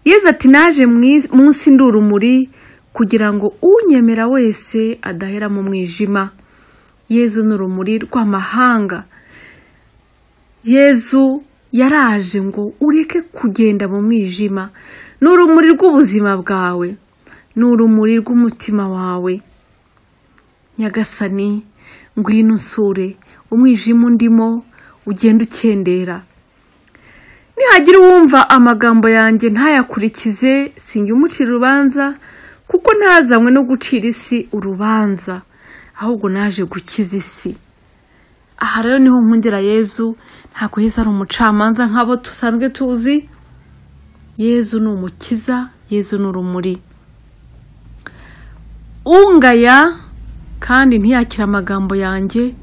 yezu ati naje munsi ndurumuri kugira ngo unyemera wese adahera mu mwijima yezu ni urumuri rw'amahanga yezu yaraje ngo ureke kugenda mu mwijima ni urumuri rw'ubuzima bwawe ni urumuri rw'umutima wawe nyagasani ngwino usure umwijima undimo ugenda ukendera nihagira uwumva amagambo yanjye ntayakurikize singe umucira urubanza kuko ntazanywe no gucira isi urubanza ahubwo naje gukiza isi aha rero niho nkundira yezu ntabwo yezu ari umucamanza nk'abo dusanzwe tuzi yezu ni umukiza yezu ni urumuri ungaya kandi ntiyakire amagambo yanjye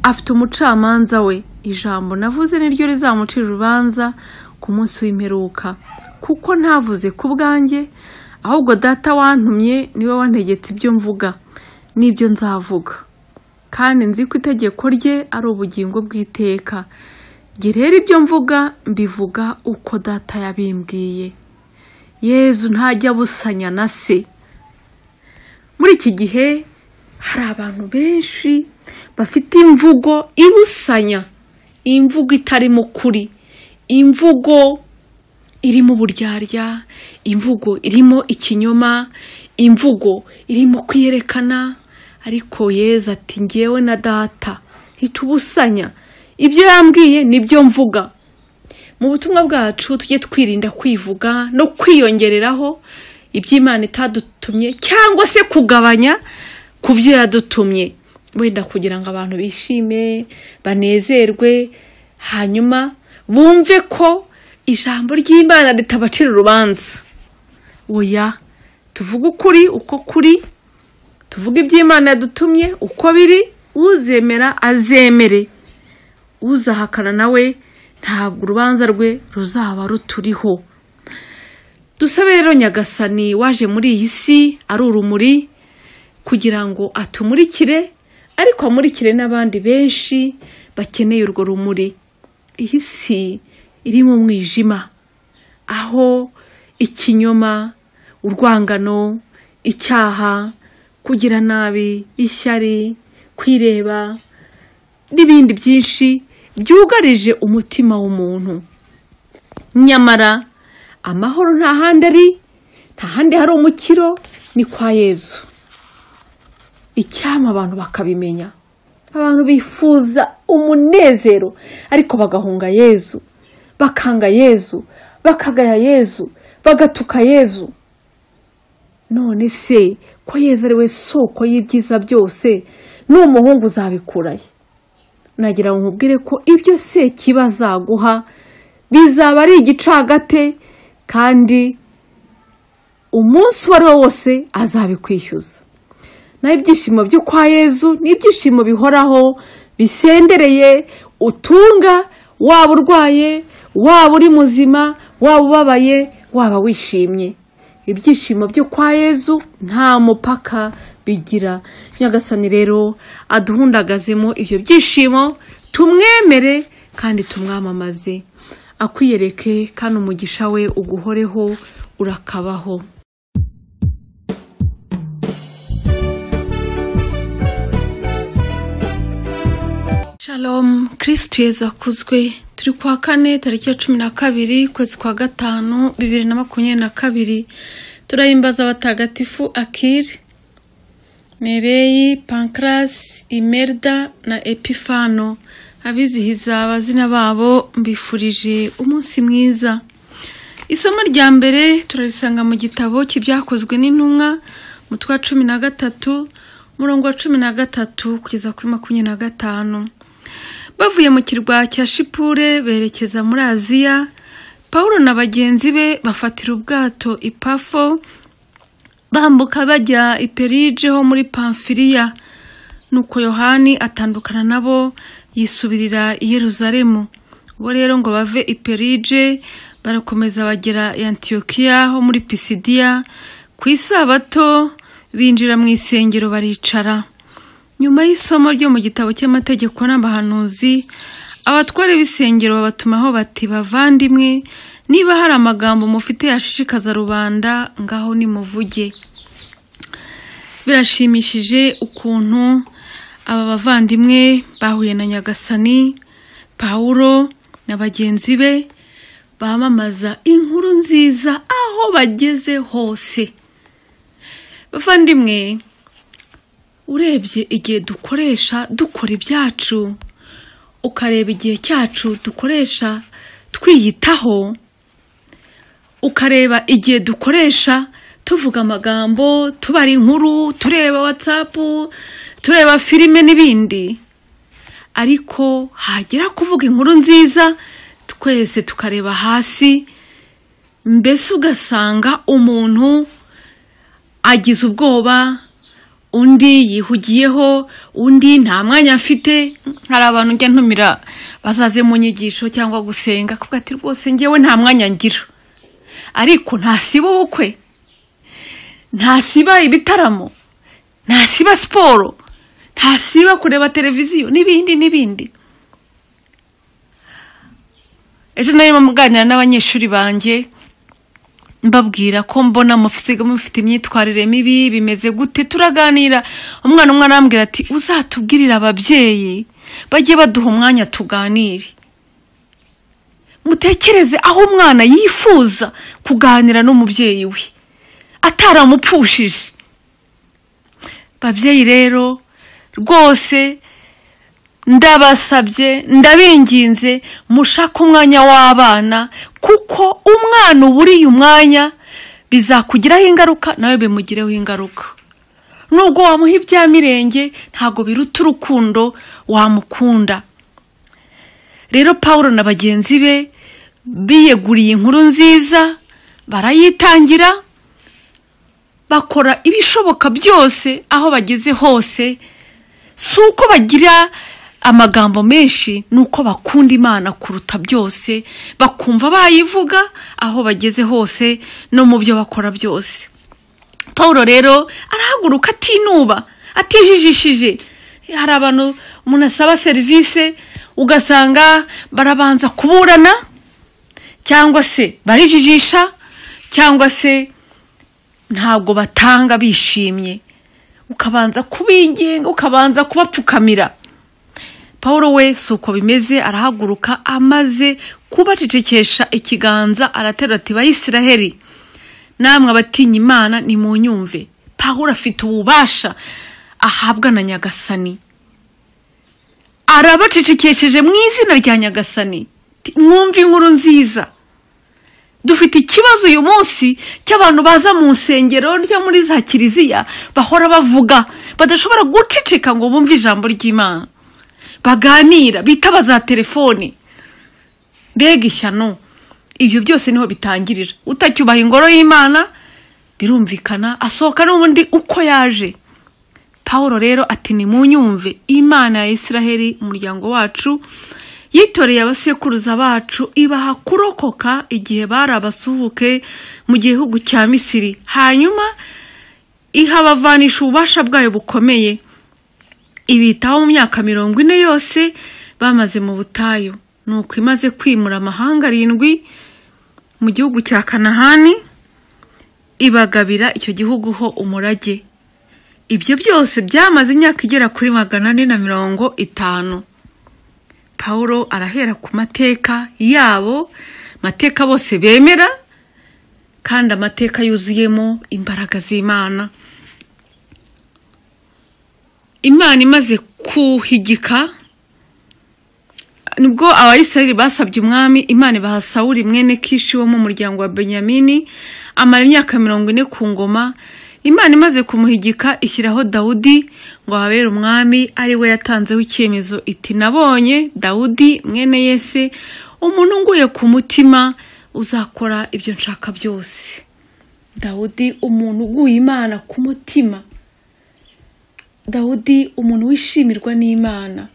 afite umucamanza we ijambo navuze niryo rizamucira urubanza ku munsi w'imperuka kuko ntavuze ku bwanjye ahubwo data wantumye niwe wantegetse ibyo mvuga n'ibyo nzavuga kandi nzi ko itegeko rye ari ubugingo bw'iteka gerera ibyo mvuga mbivuga uko data yabimbwiye yezu ntajya abusanya na se muri iki gihe hari abantu benshi bafite imvugo ibusanya imvugo itarimo ukuri imvugo irimo uburyarya imvugo irimo ikinyoma imvugo irimo kwiyerekana ariko yeza ati ngewe na data ntitubusanya ibyo yambwiye nibyo mvuga mu butumwa bwacu tujye twirinda kwivuga no kwiyongereraho iby'imana itadutumye cyangwa se kugabanya ku byo yadutumye wenda kugira ngo abantu bishime banezerwe hanyuma bumve ko ijambo ry'imana ritabacira urubanza oya tuvuge ukuri uko kuri tuvuge iby'imana yadutumye uko biri uzemera azemere uzahakana nawe ntabwo urubanza rwe ruzaba ruturiho dusabe rero nyagasani waje muri iyi si ari urumuri kugira ngo atumurikire ariko amurikire n'abandi benshi bakeneye urwo rumuri iyi si iri mu mwijima aho ikinyoma urwangano icyaha kugira nabi ishyari kwireba n'ibindi byinshi byugarije umutima w'umuntu nyamara amahoro nta handi ari nta handi hari umukiro ni kwa yezu icyama abantu bakabimenya abantu bifuza umunezero ariko bagahunga yezu bakanga yezu bakagaya yezu bagatuka yezu none se ko yezu ari we soko y'ibyiza byose n'umuhungu uzabikuraye nagira ngo nkubwire ko ibyo se kiba azaguha bizaba ari igicagate kandi umunsi uwo ari wo wose azabikwishyuza naho ibyishimo byo kwa yezu ni ibyishimo bihoraho bisendereye utunga waba urwaye waba uri muzima waba ubabaye waba wishimye ibyishimo byo kwa yezu nta mupaka bigira nyagasani rero aduhundagazemo ibyo byishimo tumwemere kandi tumwamamaze akwiyereke kandi umugisha we uguhoreho urakabaho shalom kirisitu yeza akuzwe turi kwa kane tariki ya cumi na kabiri ukwezi kwa gatanu bibiri na makumyabiri na kabiri turahimbaza abatagatifu akiri nereyi pankarasi imerida na epifano abizihiza abazina babo mbifurije umunsi mwiza isomo rya mbere turarisanga mu gitabo cy'ibyakozwe n'intumwa mutwe wa cumi na gatatu umurongo wa cumi na gatatu kugeza kuri makumyabiri na gatanu bavuye mu kirwa cya shipure berekeza muri aziya paul na bagenzi be bafatira ubwato ipafo bambuka bajya iperige ho muri pamfiriya nuko yohani atandukana nabo yisubirira i yeruzalemu bo rero ngo bave iperige barakomeza bagera i antiyokiya ho muri pisidiya ku isabato binjira mu isengero baricara nyuma y'isomo ryo mu gitabo cy'amategeko n'abahanuzi abatwara b'isengero babatumaho bati bavandimwe niba hari amagambo mufite yashishikaza rubanda ngaho nimuvuge birashimishije ukuntu aba bavandimwe bahuye na nyagasani pawuro na bagenzi be bamamaza inkuru nziza aho bageze hose bavandimwe urebye igihe dukoresha dukora ibyacu ukareba igihe cyacu dukoresha twiyitaho ukareba igihe dukoresha tuvuga amagambo tubara inkuru tureba watsapu tureba filime n'ibindi ariko hagera kuvuga inkuru nziza twese tukareba hasi mbese ugasanga umuntu agize ubwoba undi yihugiyeho undi nta mwanya afite hari abantu njya ntumira bazaze mu nyigisho cyangwa gusenga kuko ati rwose ngewe nta mwanya ngira ariko ntasiba ubukwe ntasiba ibitaramo ntasiba siporo ntasiba kureba televiziyo n'ibindi n'ibindi ejo narimo muganira n'abanyeshuri banjye mbabwira ko mbona mufite mufite imyitwarire mibi bimeze gute turaganira umwana umwana arambwira ati uzatubwirire ababyeyi bajye baduha umwanya tuganire mutekereze aho umwana yifuza kuganira n'umubyeyi we ataramupfushije babyeyi rero rwose ndabasabye ndabinginze mushake umwanya w'abana kuko umwana uburiye umwanya bizakugiraho ingaruka nawe bimugireho ingaruka nubwo wamuha ibya mirenge ntabwo biruta urukundo wamukunda rero paul na bagenzi be biyeguriye inkuru nziza barayitangira bakora ibishoboka byose aho bageze hose si uko bagira amagambo menshi ni uko bakunda imana kuruta byose bakumva bayivuga aho bageze hose no mu byo bakora byose paul rero arahaguruka atinuba atijijishije hari abantu umuntu asaba serivisi ugasanga barabanza kuburana cyangwa se barijijisha cyangwa se ntabwo batanga bishimye ukabanza kubingenga ukabanza kubapfukamira paul we si uko bimeze arahaguruka amaze kubacecekesha ikiganza aratera ati bayisiraheri namwe abatinya imana ni mu nyumve paul afite ububasha ahabwa na nyagasani arabacecekesheje mu izina rya nyagasani mwumve inkuru nziza dufite ikibazo uyu munsi cy'abantu baza mu nsengero no muri za kiliziya bahora bavuga badashobora guceceka ngo bumve ijambo ry'imana baganira bitaba za telefoni mbega ishyano ibyo byose niho bitangirira utacyubaha ingoro y'imana birumvikana asohoka n'ubundi uko yaje paul rero ati ni mu nyumve imana ya israheli umuryango wacu yitoreye abasekuruza bacu ibaha kurokoka igihe bari abasuhuke mu gihugu cya misiri hanyuma ihabavanisha ububasha bwayo bukomeye ibitaho mu myaka mirongo ine yose bamaze mu butayu ni uko imaze kwimura amahanga arindwi mu gihugu cya kanahani ibagabira icyo gihugu ho umurage ibyo byose byamaze imyaka igera kuri magana ane na mirongo itanu paul arahera ku mateka yabo mateka bose bemera kandi amateka yuzuyemo imbaraga z'imana imana imaze kuhigika nibwo abayisirayeli basabye umwami imana ibaha sawuri mwene kishi wo mu muryango wa benyamini amara imyaka mirongo ine ku ngoma imana imaze kumuhigika ishyiraho dawudi ngo ahabere umwami ari we yatanzeho icyemezo iti nabonye dawudi mwene yese umuntu nguye ku mutima uzakora ibyo nshaka byose dawudi umuntu uguye imana ku mutima dawudi umuntu wishimirwa n'imana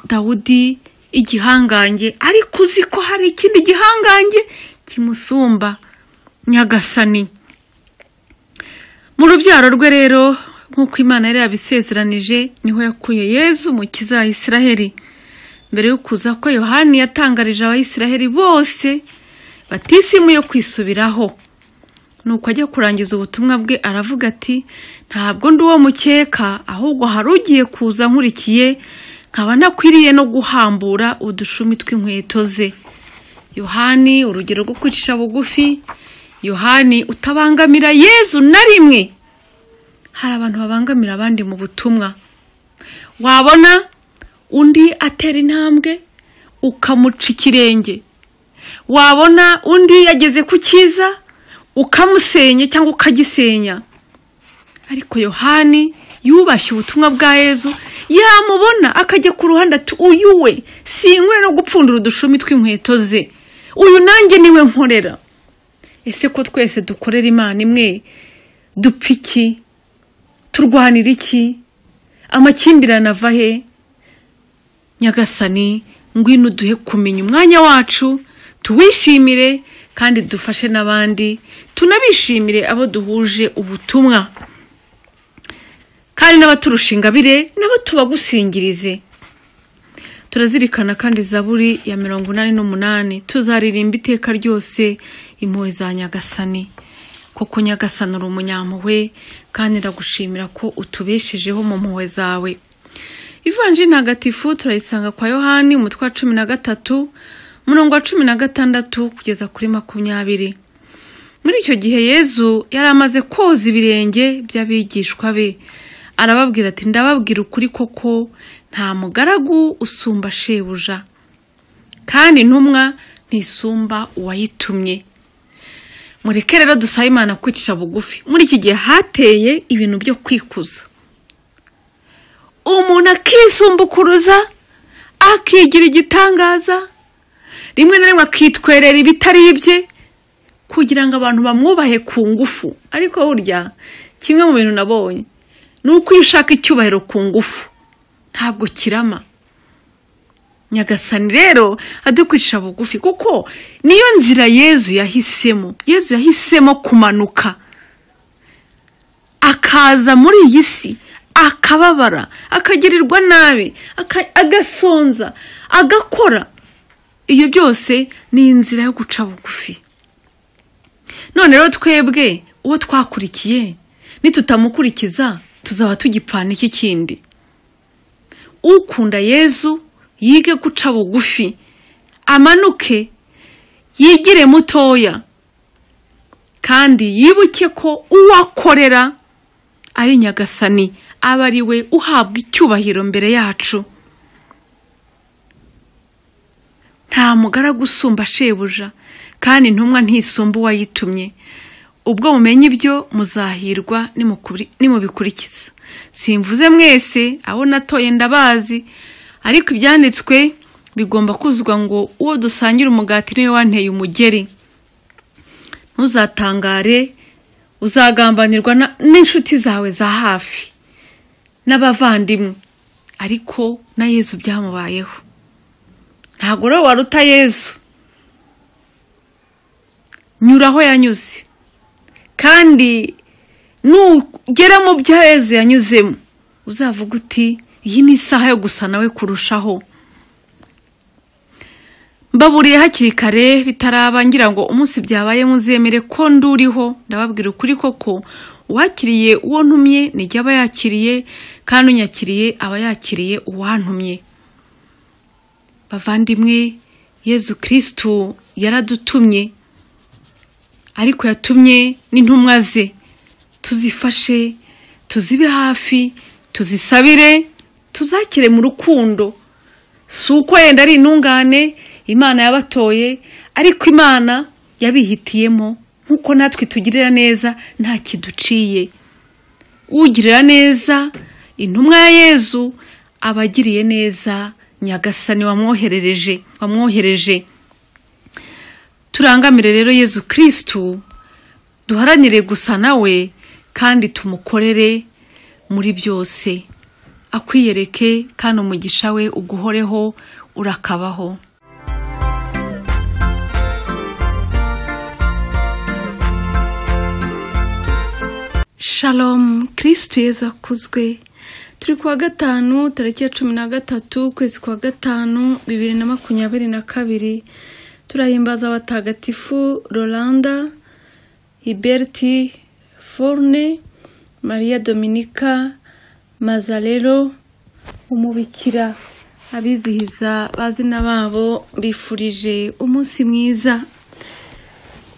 dawudi igihangange ariko uzi ko hari ikindi gihangange kimusumba nyagasani mu rubyaro rwe rero nk'uko imana yari yabisezeranije niho yakuye yezu mukiza wa israheli mbere yo kuza ko yohani yatangarije abayisiraheli bose batisimuye kwisubiraho nuko ajya kurangiza ubutumwa bwe aravuga ati ntabwo ndi uwo mukeka ahubwo hari ugiye kuza nkurikiye nkaba ntakwiriye no guhambura udushumi tw'inkweto ze yohani urugero rwo kwicisha bugufi yohani utabangamira yezu na rimwe hari abantu babangamira abandi mu butumwa wabona undi atera intambwe ukamuca ikirenge wabona undi yageze ku cyiza ukamusenya cyangwa ukagisenya ariko yohani yubashye ubutumwa bwa yezu yamubona akajya ku ruhande ati uyu we sinkwe no gupfundura udushumi tw'inkweto ze uyu nanjye niwe nkorera ese ko twese dukorera imana imwe dupfa iki turwanira iki amakimbirane ava he nyagasani ngwino duhe kumenya umwanya wacu tuwishimire kandi dufashe n'abandi tunabishimire abo duhuje ubutumwa kandi n'abaturusha ingabire nabo tubagusingirize turazirikana kandi zaburi ya mirongo inani n'umunani tuzaririmba iteka ryose impuhwe za nyagasani kuko nyagasani uri umunyampuhwe kandi ndagushimira ko utubeshejeho mu mpuhwe zawe ivanjiri ntagatifu turayisanga kwa yohani umutwe wa cumi na gatatu umurongo wa cumi na gatandatu kugeza kuri makumyabiri muri icyo gihe yezu yari amaze koza ibirenge by'abigishwa be arababwira ati ndababwira ukuri koko nta mugaragu usumba shebuja kandi intumwa ntisumba uwayitumye mureke rero dusabe imana kwicisha bugufi muri iki gihe hateye ibintu byo kwikuza umuntu akisumbukuruza akigira igitangaza rimwe na rimwe akitwerera ibitari ibye kugira ngo abantu bamwubahe ku ngufu ariko burya kimwe mu bintu nabonye ni uko iyo ushaka icyubahiro ku ngufu ntabwo kirama nyagasani rero adukwicisha bugufi kuko niyo nzira yezu yahisemo yezu yahisemo kumanuka akaza muri iyi si akababara akagirirwa nabi agasonza agakora iyo byose ni inzira yo guca bugufi none rero twebwe uwo twakurikiye nitutamukurikiza tuzaba tugipfana iki kindi ukunda yezu yige guca bugufi amanuke yigire mutoya kandi yibuke ko uwakorera ari nyagasani aba ari we uhabwa icyubahiro mbere yacu nta mugaragu usumba shebuja kandi intumwa ntisumba uwayitumye ubwo mumenye ibyo muzahirwa nimubikurikiza simvuze mwese abo natoye ndabazi ariko ibyanditswe bigomba kuzuzwa ngo uwo dusangira umugati niwe wanteye umugeri ntuzatangare uzagambanirwa na- n'inshuti zawe za hafi n'abavandimwe ariko na yezu byamubayeho ntabwo rero waruta yezu nyura aho yanyuze kandi nugera mu byo yezu yanyuzemo uzavuga uti iyi ni isaha yo gusa nawe kurushaho mbaburiye hakiri kare bitaraba ngira ngo umunsi byabaye muzemere ko nduriho ndababwira ukuri koko uwakiriye uwo ntumye nijya aba yakiriye kandi unyakiriye aba yakiriye uwantumye bavandimwe yezu kirisitu yaradutumye ariko yatumye n'intumwa ze tuzifashe tuzibe hafi tuzisabire tuzakire mu rukundo si uko yenda ari intungane imana yabatoye ariko imana yabihitiyemo nk'uko natwe itugirira neza nta kiduciye ugirira neza intumwa ya yezu aba agiriye neza nyagasani wamwoherereje wamwohereje turangamire rero yezu kirisitu duharanire gusa nawe kandi tumukorere muri byose akwiyereke kandi umugisha we uguhoreho urakabaho Shalom kirisitu yeza akuzwe turi kuwa gatanu tariki ya cumi na gatatu ukwezi kwa gatanu bibiri na makumyabiri na kabiri turahimbaza abatagatifu rolanda hiberti forne maria dominika mazarero umubikira abizihiza bazina babo bifurije umunsi mwiza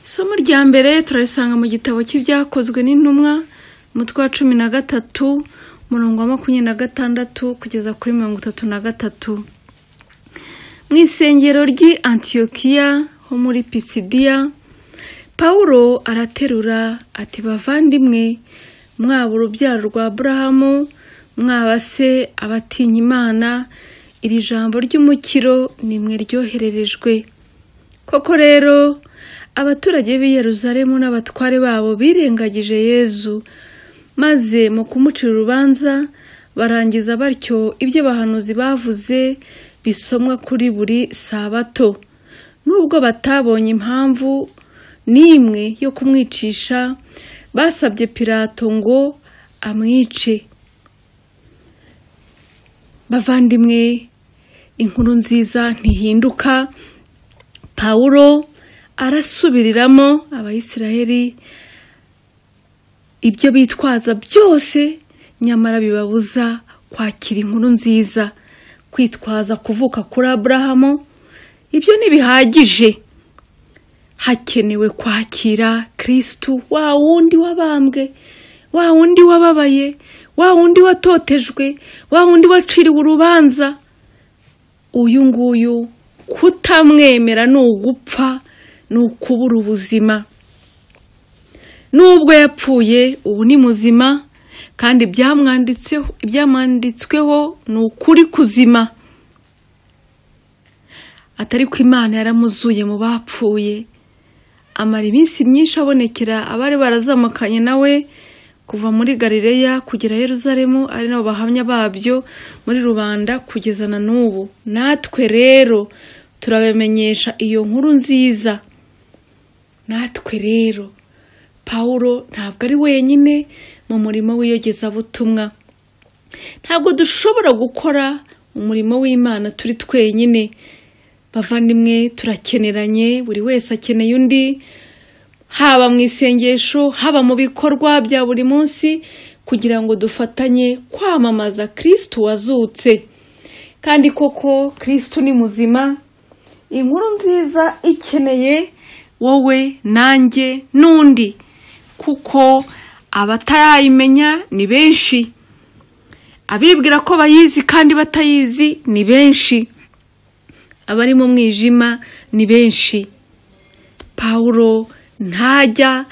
isomo rya mbere turarisanga mu gitabo cy'ibyakozwe n'intumwa umutwe wa cumi na gatatu umurongo wa makumyabiri na gatandatu kugeza kuri mirongo itatu na gatatu mu isengero ry'i antiyokiya ho muri pisidiya pawulo araterura ati bavandimwe mwaba urubyaro rwa burahamu mwaba se abatinya imana iri jambo ry'umukiro nimwe ryohererejwe koko rero abaturage b'i Yeruzalemu n'abatware babo birengagije yezu maze mu kumucira urubanza barangiza batyo ibyo abahanuzi bavuze bisomwa kuri buri sabato nubwo batabonye impamvu n'imwe yo kumwicisha basabye pilato ngo amwice bavandimwe inkuru nziza ntihinduka pawulo arasubiriramo abayisiraheli ibyo bitwaza byose nyamara bibabuza kwakira inkuru nziza kwitwaza kuvuka kuri aburahamu ibyo ntibihagije hakenewe kwakira kirisitu wa wundi wabambwe wa wundi wababaye wa wundi watotejwe wa wundi waciriwe urubanza uyu nguyu kutamwemera ni ugupfa ni ukubura ubuzima n'ubwo yapfuye ubu ni muzima kandi ibyamwanditseho- ibyamwanditsweho ni ukuri kuzima atari ko imana yaramuzuye mu bapfuye amara iminsi myinshi abonekera abari barazamukanye nawe kuva muri galileya kugera yeruzalemu ari nabo bahamya babyo muri rubanda kugeza na n'ubu natwe rero turabamenyesha iyo nkuru nziza natwe rero pawulo ntabwo ari wenyine mu murimo w'iyogezabutumwa ntabwo dushobora gukora umurimo w'imana turi twenyine bavandimwe turakeneranye buri wese akeneye undi haba mu isengesho haba mu bikorwa bya buri munsi kugira ngo dufatanye kwamamaza kirisitu wazutse kandi koko kirisitu ni muzima inkuru nziza ikeneye wowe nanjye n'undi kuko abatarayimenya ni benshi abibwira ko bayizi kandi batayizi ni benshi abari mu mwijima ni benshi pawulo ntajya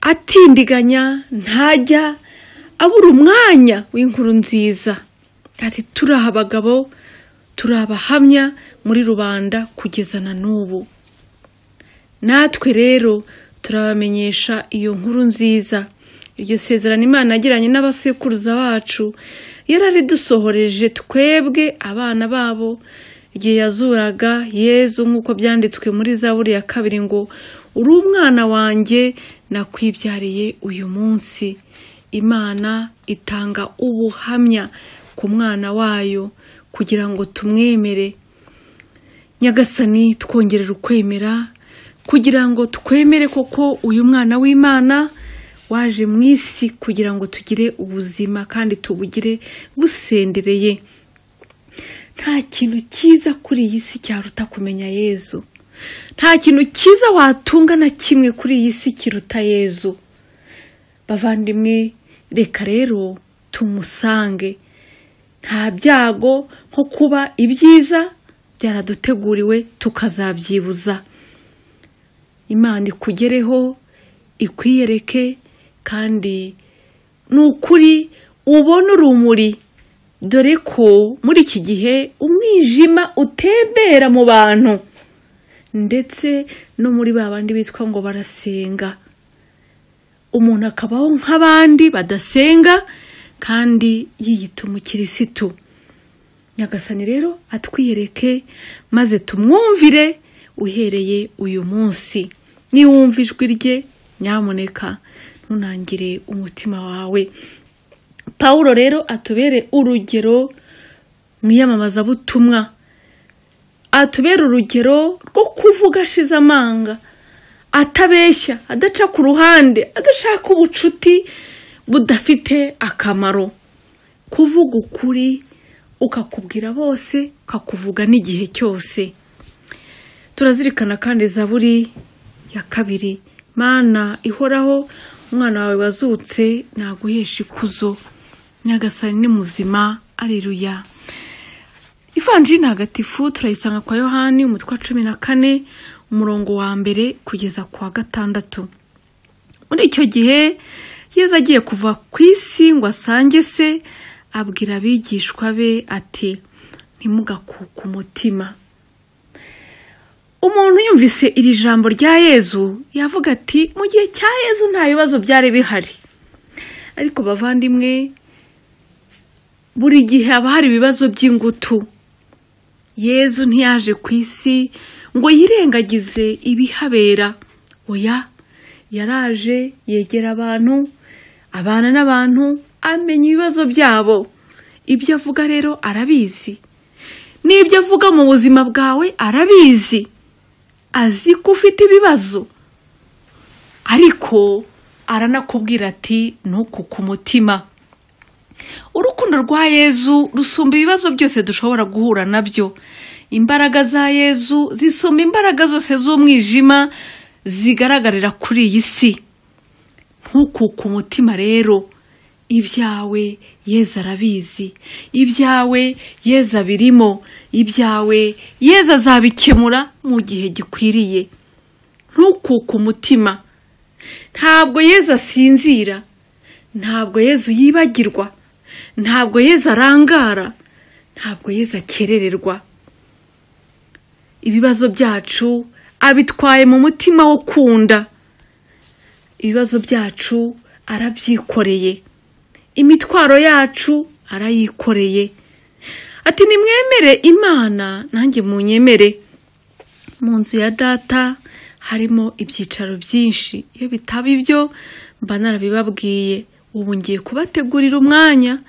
atindiganya ntajya abura umwanya w'inkuru nziza ati turi abagabo turi abahamya muri rubanda kugeza na n'ubu natwe rero turabamenyesha iyo nkuru nziza iryo sezerano imana yagiranye n'abasekuruza bacu yararidusohoreje twebwe abana babo igihe yazuraga yezu nk'uko byanditswe muri zaburi ya kabiri ngo uri umwana wanjye nakwibyariye uyu munsi imana itanga ubuhamya ku mwana wayo kugira ngo tumwemere nyagasani twongerera ukwemera kugira ngo twemere koko uyu mwana w'imana waje mu isi kugira ngo tugire ubuzima kandi tubugire busendereye nta kintu cyiza kuri iyi si cyaruta kumenya yezu nta kintu cyiza watunga na kimwe kuri iyi si kiruta yezu bavandimwe reka rero tumusange nta byago nko kuba ibyiza byaraduteguriwe tukazabyibuza imana ikugereho ikwiyereke kandi ni ukuri ubone urumuri dore ko muri iki gihe umwijima utembera mu bantu ndetse no muri ba bandi bitwa ngo barasenga umuntu akabaho nk'abandi badasenga kandi yiyita umukirisitu nyagasani rero atwiyereke maze tumwumvire uhereye uyu munsi niwumva ijwi rye nyamuneka ntunangire umutima wawe paul rero atubere urugero mu iyamamazabutumwa atubere urugero rwo kuvuga ashize amanga atabeshya adaca ku ruhande adashaka ubucuti budafite akamaro kuvuga ukuri ukakubwira bose ukakuvuga n'igihe cyose turazirikana kandi zaburi ya kabiri mana ihoraho umwana wawe wazutse naguhesha ikuzo nyagasani ni muzima ariruya ivanjiri ntagatifu turayisanga kwa yohani umutwe wa cumi na kane umurongo wa mbere kugeza ku wa gatandatu muri icyo gihe yeza agiye kuva ku isi ngo asange se abwira abigishwa be ati ntimugakuke umutima umuntu yumvise iri jambo rya yezu yavuga ati mu gihe cya yezu nta bibazo byari bihari ariko bavandimwe buri gihe haba hari ibibazo by'ingutu yezu ntiyaje ku isi ngo yirengagize ibihabera oya yaraje yegera abantu abana n'abantu amenya ibibazo byabo ibyo avuga rero arabizi n'ibyo avuga mu buzima bwawe arabizi azi ko ufite ibibazo ariko aranakubwira ati ntuku ku mutima urukundo rwa yezu rusumba ibibazo byose dushobora guhura nabyo imbaraga za yezu zisumba imbaraga zose z'umwijima zigaragarira kuri iyi si ntukuke umutima rero ibyawe yeza arabizi ibyawe yeza birimo ibyawe yeza azabikemura mu gihe gikwiriye ntukuke umutima ntabwo yeza asinzira ntabwo yezu yibagirwa ntabwo yeza arangara ntabwo yeza akerererwa ibibazo byacu abitwaye mu mutima wo kunda ibibazo byacu arabyikoreye imitwaro yacu arayikoreye ati nimwemere imana nanjye munyemere mu nzu ya data harimo ibyicaro byinshi iyo bitaba ibyo mba narabibabwiye ubu ngiye kubategurira umwanya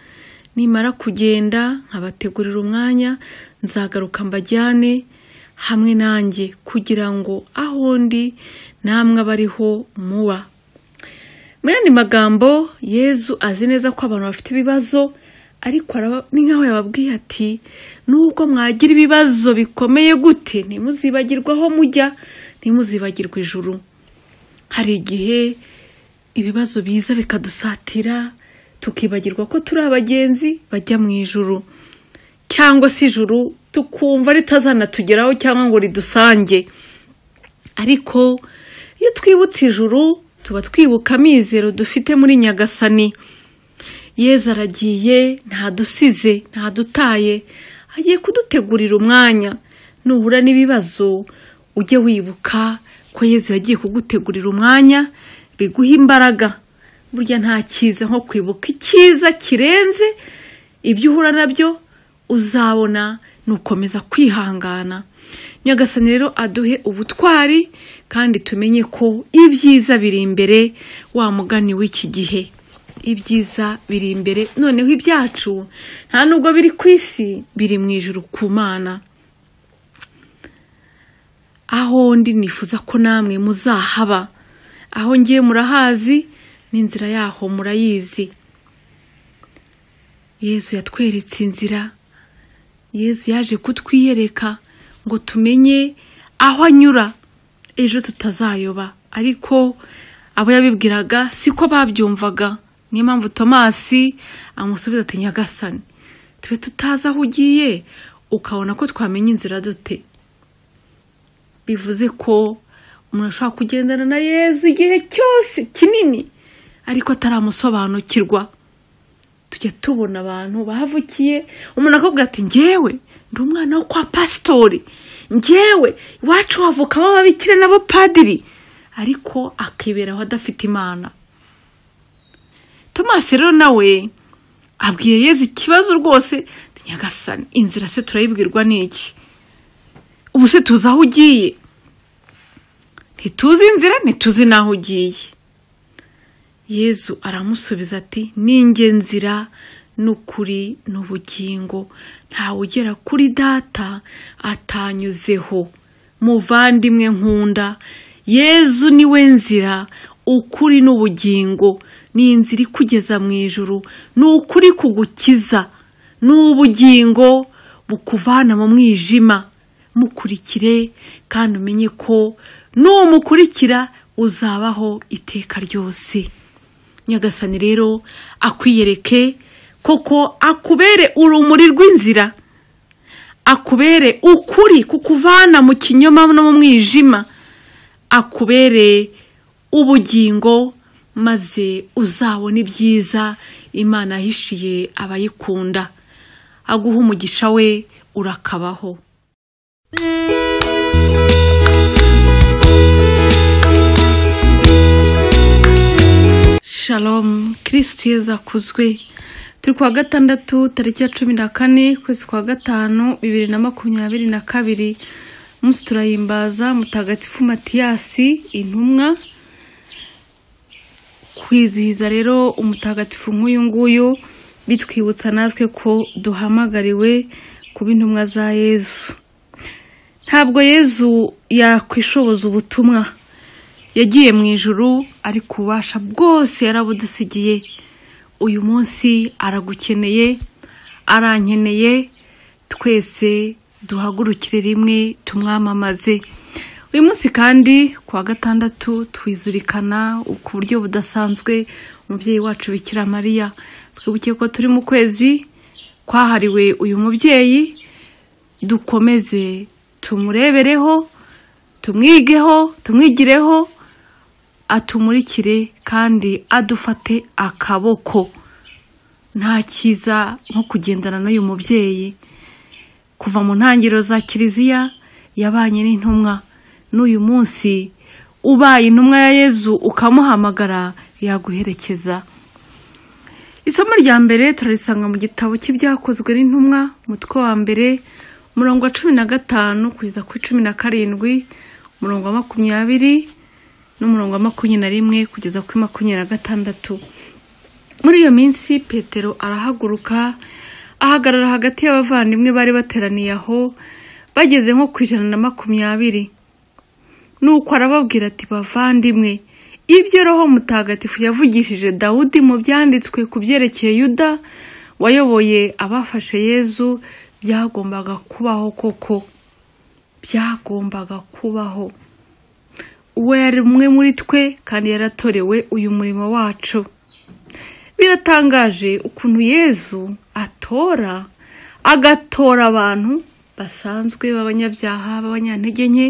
nimara kugenda nkabategurira umwanya nzagaruka mbajyane hamwe nanjye kugira ngo aho ndi namwe abariho muba mu yandi magambo yezu azi neza ko abantu bafite ibibazo ariko ni nk'aho yababwiye ati nubwo mwagira ibibazo bikomeye gute ntimuzibagirwe aho mujya ntimuzibagirwe ijuru hari igihe ibibazo biza bikadusatira tukibagirwa ko turi abagenzi bajya mu ijuru cyangwa se ijuru tukumva ritazanatugeraho cyangwa ngo ridusange ariko iyo twibutse ijuru tuba twibuka amizero dufite muri nyagasani yeza aragiye ntadusize ntadutaye agiye kudutegurira umwanya nuhura n'ibibazo ujye wibuka ko yezu yagiye kugutegurira umwanya biguha imbaraga burya nta cyiza nko kwibuka icyiza kirenze ibyo uhura nabyo uzabona ni ukomeza kwihangana nyagasani rero aduhe ubutwari kandi tumenye ko ibyiza biri imbere wa mugani w'iki gihe ibyiza biri imbere noneho ibyacu nta nubwo biri ku isi biri mu ijoro ku mana aho ndi nifuza ko namwe muzahaba aho ngiye murahazi n'inzira yaho murayizi yezu yatweretse inzira yezu yaje kutwiyereka ngo tumenye aho anyura ejo tutazayoba ariko abo yabibwiraga siko babyumvaga niyo mpamvu tomasi amusubiza ati nyagasani tube tutazi aho ugiye ukabona ko twamenya inzira dute bivuze ko umuntu ashobora kugendana na yezu igihe cyose kinini ariko ataramusobanukirwa tujya tubona abantu bahavukiye umuntu akavuga ati ngewe ndi umwana wo kwa pasitori ngewe iwacu havukamo ababikira n'abapadiri ariko akiberaho adafite imana tomasi rero nawe abwiye yezu ikibazo rwose nyagasani inzira se turayibwirwa n'iki ubu se tuzi aho ugiye ntituzi inzira ntituzi n'aho ugiye yezu aramusubiza ati ninge nzira n'ukuri n'ubugingo ntawe ugera kuri data atanyuzeho muvandimwe nkunda yezu niwe nzira ukuri n'ubugingo ni inzira ikugeza mu ijuru ni ukuri kugukiza ni ubugingo bukuvana mu mwijima mukurikire kandi umenye ko numukurikira uzabaho iteka ryose nyagasani rero akwiyereke koko akubere urumuri rw'inzira akubere ukuri kukuvana mu kinyoma no mu mwijima akubere ubugingo maze uzabona ibyiza imana yahishiye abayikunda aguha umugisha we urakabaho shalom kirisiti yeza akuzwe turi kuwa gatandatu tariki ya cumi na kane ukwezi kwa gatanu bibiri na makumyabiri na kabiri umunsi turayimbaza mutagatifu matiyasi intumwa kwizihiza rero umutagatifu nk'uyu nguyu bitwibutsa natwe ko duhamagariwe kuba intumwa za yezu ntabwo yezu yakwishoboza ubutumwa yagiye mu ijuru ariko ububasha bwose yarabudusigiye uyu munsi aragukeneye arankeneye twese duhagurukire rimwe tumwamamaze uyu munsi kandi kuwa gatandatu twizirikana ku buryo budasanzwe umubyeyi wacu bikira mariya twibuke ko turi mu kwezi kwahariwe uyu mubyeyi dukomeze tumurebereho tumwigeho tumwigireho atumurikire kandi adufate akaboko nta cyiza nko kugendana n'uyu mubyeyi kuva mu ntangiriro za kiliziya yabanye n'intumwa n'uyu munsi ubaye intumwa ya yezu ukamuhamagara yaguherekeza isomo rya mbere turarisanga mu gitabo cy'ibyakozwe n'intumwa umutwe wa mbere umurongo wa cumi na gatanu kugeza kuri cumi na karindwi umurongo wa makumyabiri n'umurongo wa makumyabiri na rimwe kugeza kuri makumyabiri na gatandatu muri iyo minsi petero arahaguruka ahagarara hagati y'abavandimwe bari bateraniye aho bageze nko ku ijana na makumyabiri nuko arababwira ati bavandimwe ibyo roho mutagatifu yavugishije dawudi mu byanditswe ku byerekeye yuda wayoboye abafashe yezu byagombaga kubaho koko byagombaga kubaho uwo yari umwe muri twe kandi yaratorewe uyu murimo wacu biratangaje ukuntu yezu atora agatora abantu basanzwe b'abanyabyaha b'abanyantege nke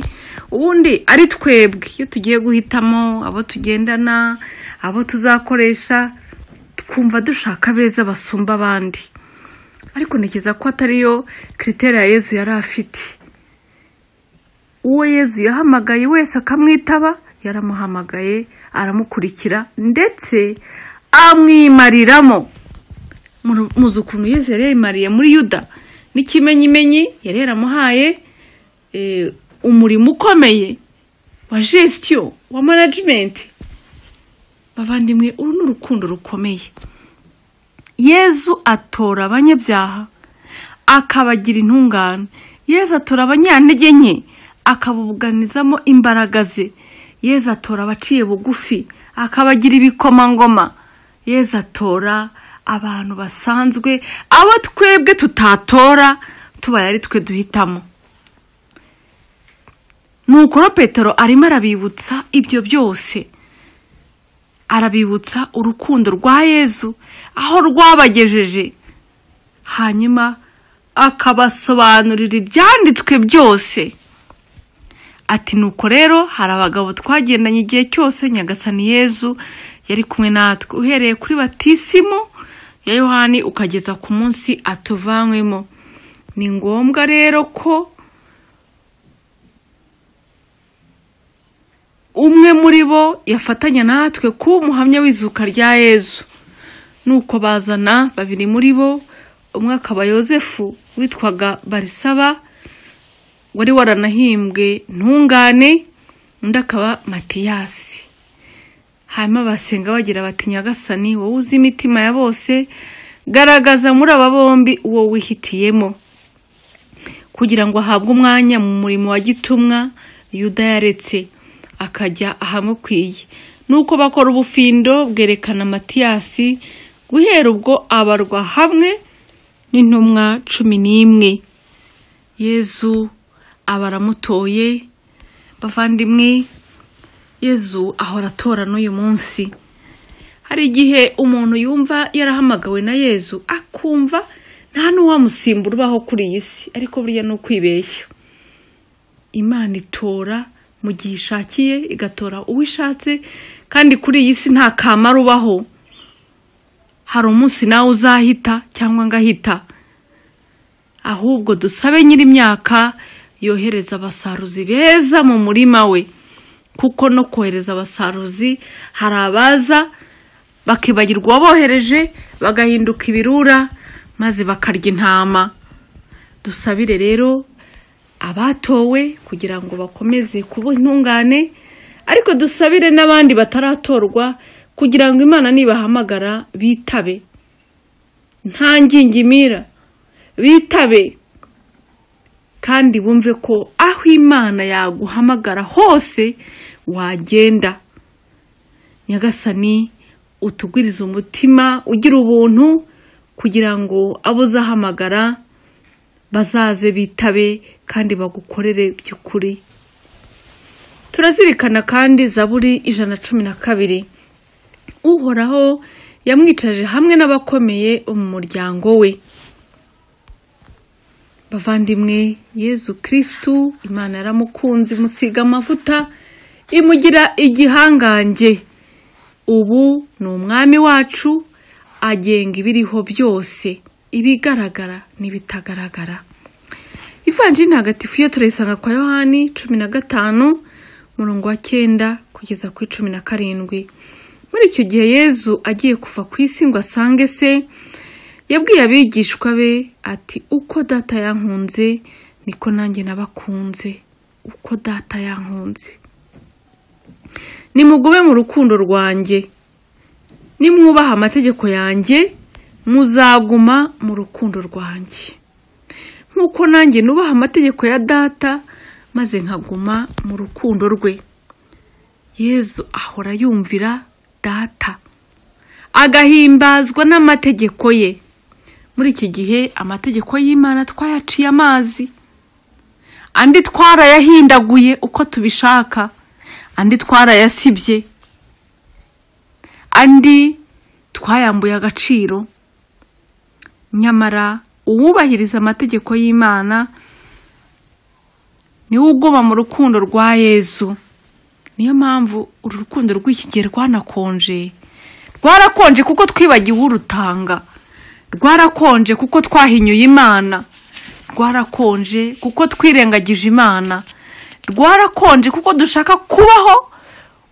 ubundi ari twebwe iyo tugiye guhitamo abo tugendana abo tuzakoresha twumva dushaka beza basumba abandi ariko ntekereza ko atariyo kiriteri ya yezu yari afite uwo yezu yahamagaye wese akamwitaba yaramuhamagaye aramukurikira ndetse amwimariramo muzi ukuntu yezu yari yayimariye muri yuda n'ikimenyimenyi yari yaramuhaye eh, umurimo ukomeye wa gestion wa management bavandimwe uru ni urukundo rukomeye yezu atora abanyabyaha akabagira intungane yezu atora abanyantege nke akabubuganizamo imbaraga ze yezu atora abaciye bugufi akabagira ibikomangoma yezu atora abantu basanzwe abo twebwe tutatora tubaye ari twe duhitamo nuko rero petero arimo arabibutsa ibyo byose arabibutsa urukundo rwa yezu aho rwabagejeje hanyuma akabasobanurira ibyanditswe byose ati nuko rero hari abagabo twagendanye igihe cyose nyagasani yezu yari kumwe natwe uhereye kuri batisimu ya yohani ukageza ku munsi atuvanywemo ni ngombwa rero ko umwe muri bo yafatanya natwe kuba umuhamya w'izuka rya yezu nuko bazana babiri muri bo umwe akaba yosefu witwaga barisaba wari waranahimbwe ntungane undi akaba matiyasi hanyuma basenga bagira bati nyagasani wowe uzi imitima ya bose garagaza muri aba bombi uwo wihitiyemo kugira ngo ahabwe umwanya mu murimo wa gitumwa yuda yaretse akajya ahamukwiye nuko bakora ubufindo bwerekana matiyasi guhera ubwo abarwa hamwe n'intumwa cumi n'imwe yezu abaramutoye bavandimwe yezu ahora atora n'uyu munsi hari igihe umuntu yumva yarahamagawe na yezu akumva nta n'uwamusimbura ubaho kuri iyi si ariko burya ni ukwibeshya imana itora mu gihe ishakiye igatora uwo ishatse kandi kuri iyi si nta kamaro ubaho hari umunsi nawe uzahita cyangwa ngahita ahubwo dusabe nyiri imyaka yohereza abasaruzi beza mu murima we kuko no kohereza abasaruzi hari abaza bakibagirwa uwabohereje bagahinduka ibirura maze bakarya intama dusabire rero abatowe kugira ngo bakomeze kuba intungane ariko dusabire n'abandi bataratorwa kugira ngo imana nibahamagara bitabe nta ngingimira bitabe kandi bumve ko aho imana yaguhamagara hose wagenda nyagasani utugwiriza umutima ugira ubuntu kugira ngo abo uzahamagara bazaze bitabe kandi bagukorere by'ukuri turazirikana kandi zaburi ijana cumi na kabiri uhoraho yamwicaje hamwe n'abakomeye mu muryango we bavandimwe yezu kirisitu imana yaramukunze imusiga amavuta imugira igihangange ubu ni umwami wacu agenga ibiriho byose ibigaragara n'ibitagaragara ivanjiri ntagatifu yo turayisanga kwa yohani cumi na gatanu umurongo wa cyenda kugeza kuri cumi na karindwi muri icyo gihe yezu agiye kuva ku isi ngo asange se yabwiye abigishwa be ati uko data yankunze niko nanjye nabakunze uko data yankunze nimugube mu rukundo rwanjye nimwubaha amategeko yanjye muzaguma mu rukundo rwanjye nk'uko nanjye nubaha amategeko ya data maze nkaguma mu rukundo rwe yezu ahora yumvira data agahimbazwa n'amategeko ye muri iki gihe amategeko y'imana twayaciye amazi andi twarayahindaguye uko tubishaka andi twarayasibye andi twayambuye agaciro nyamara uwubahiriza amategeko y'imana niwe uguma mu rukundo rwa yezu niyo mpamvu uru rukundo rw'ikigihe rwanakonje rwarakonje kuko twibagiwe urutanga rwarakonje kuko twahinyuye imana rwarakonje kuko twirengagije imana rwarakonje kuko dushaka kubaho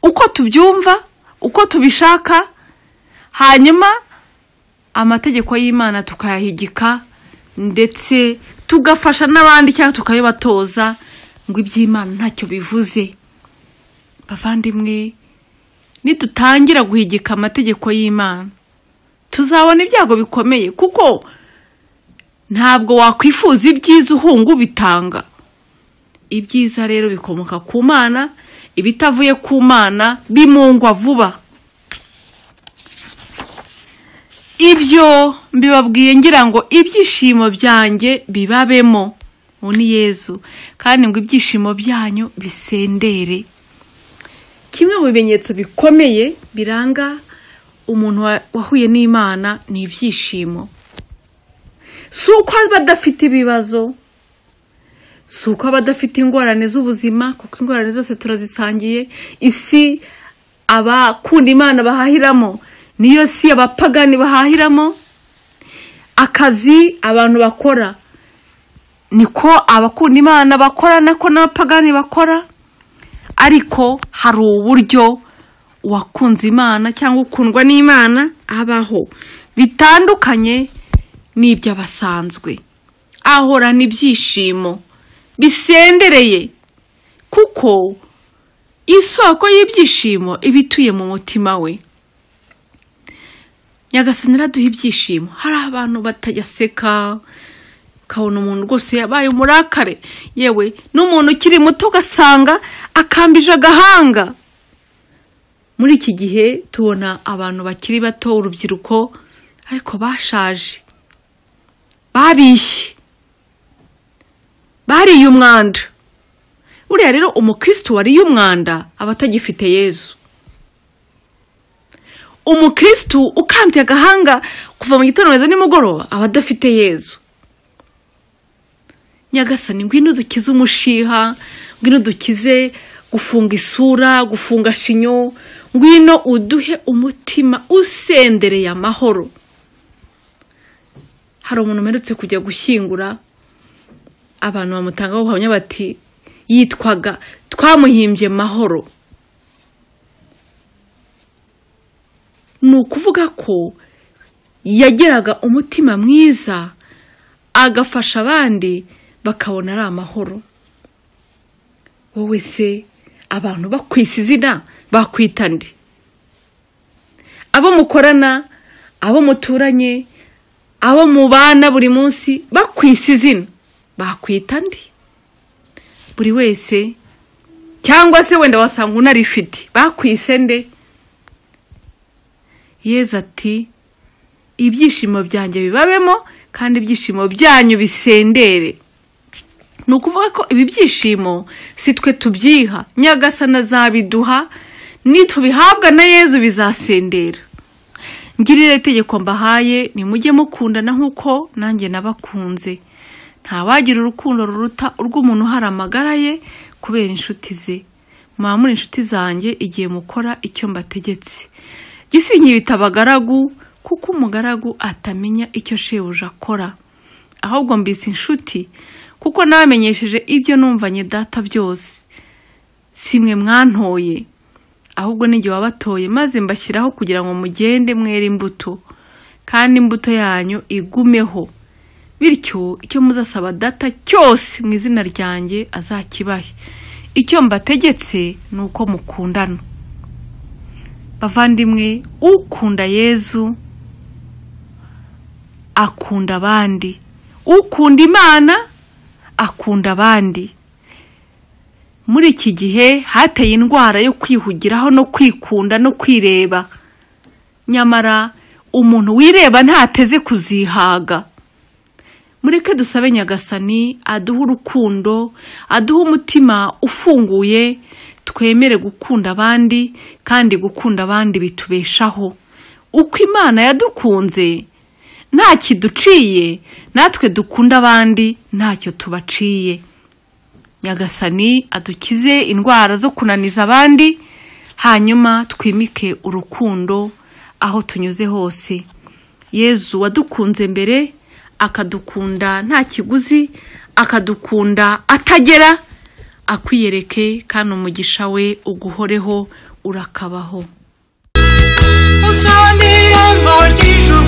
uko tubyumva uko tubishaka hanyuma amategeko y'imana tukayahigika ndetse tugafasha n'abandi cyangwa tukayabatoza ngo iby'imana ntacyo bivuze bavandimwe nidutangira guhigika amategeko y'imana tuzabona ibyago bikomeye kuko ntabwo wakwifuza ibyiza uhunga ubitanga ibyiza rero bikomoka ku mana ibitavuye ku mana bimungwa vuba ibyo mbibabwiye ngira ngo ibyishimo byanjye bibabemo ubu ni yezu kandi ngo ibyishimo byanyu bisendere kimwe mu bimenyetso bikomeye biranga umuntu wahuye n'imana ni ibyishimo si uko aba adafite ibibazo si uko aba adafite ingorane z'ubuzima kuko ingorane zose turazisangiye isi abakunda imana bahahiramo niyo si abapagani bahahiramo akazi abantu bakora niko abakunda imana bakora nako n'abapagani bakora ariko hari uburyo uwakunze imana cyangwa ukundwa n'imana abaho bitandukanye n'iby'abasanzwe ahorana ibyishimo bisendereye kuko isoko y'ibyishimo iba ituye mu mutima we nyagasani araduha ibyishimo hari abantu batajyaseka ukabona umuntu rwose yabaye umurakare yewe n'umuntu ukiri muto ugasanga akambije agahanga muri iki gihe tubona abantu bakiri bato urubyiruko ariko bashaje babishye bariye umwanda buriya rero umukirisitu wariye umwanda aba atagifite yezu umukirisitu ukambye agahanga kuva mu gitondo kugeza nimugoroba aba adafite yezu nyagasani ngwino dukize umushiha ngwino dukize gufunga isura gufunga shinyo ngwino uduhe umutima usendereye amahoro hari umuntu umerutse kujya gushyingura abantu bamutangaho ubuhamya bati yitwaga twamuhimbye mahoro ni ukuvuga ko yageraga umutima mwiza agafasha abandi bakabona ari amahoro wowe se abantu bakwisa izina bakwita ndi abo mukorana abo muturanye abo mubana buri munsi bakwisa izina bakwita ndi buri wese cyangwa se wenda wasanga unarifite bakwise nde yezu ati ibyishimo byanjye bibabemo kandi ibyishimo byanyu bisendere ni ukuvuga ko ibi byishimo si twe tubyiha nyagasana azabiduha nitubihabwa na yezu bizasendera ngirire itegeko mbahaye nimujye mukundana nk'uko nanjye nabakunze ntawagira urukundo ruruta urw'umuntu uhari amagara ye kubera inshuti ze muba muri inshuti zanjye igihe mukora icyo mbategetse gisinye bita abagaragu kuko umugaragu atamenya icyo shebuja akora ahubwo mbise inshuti kuko nabamenyesheje ibyo numvanye data byose si mwe mwantoye ahubwo n'igihe wabatoye maze mbashyiraho kugira ngo mugende mwere imbuto kandi imbuto yanyu igumeho bityo icyo muzasaba data cyose mu izina ryanjye azakibahe icyo mbategetse ni uko mukundana bavandimwe ukunda yezu akunda abandi ukunda imana akunda abandi muri iki gihe hateye indwara yo kwihugiraho no kwikunda no kwireba nyamara umuntu wireba ntateze kuzihaga mureke dusabe nyagasani aduha urukundo aduha umutima ufunguye twemere gukunda abandi kandi gukunda abandi bitubeshaho uko imana yadukunze nta kiduciye natwe dukunda abandi ntacyo tubaciye nyagasani adukize indwara zo kunaniza abandi hanyuma twimike urukundo aho tunyuze hose yezu wadukunze mbere akadukunda nta kiguzi akadukunda atagera akwiyereke kandi umugisha we uguhoreho urakabaho usane ijambo ry'ijuru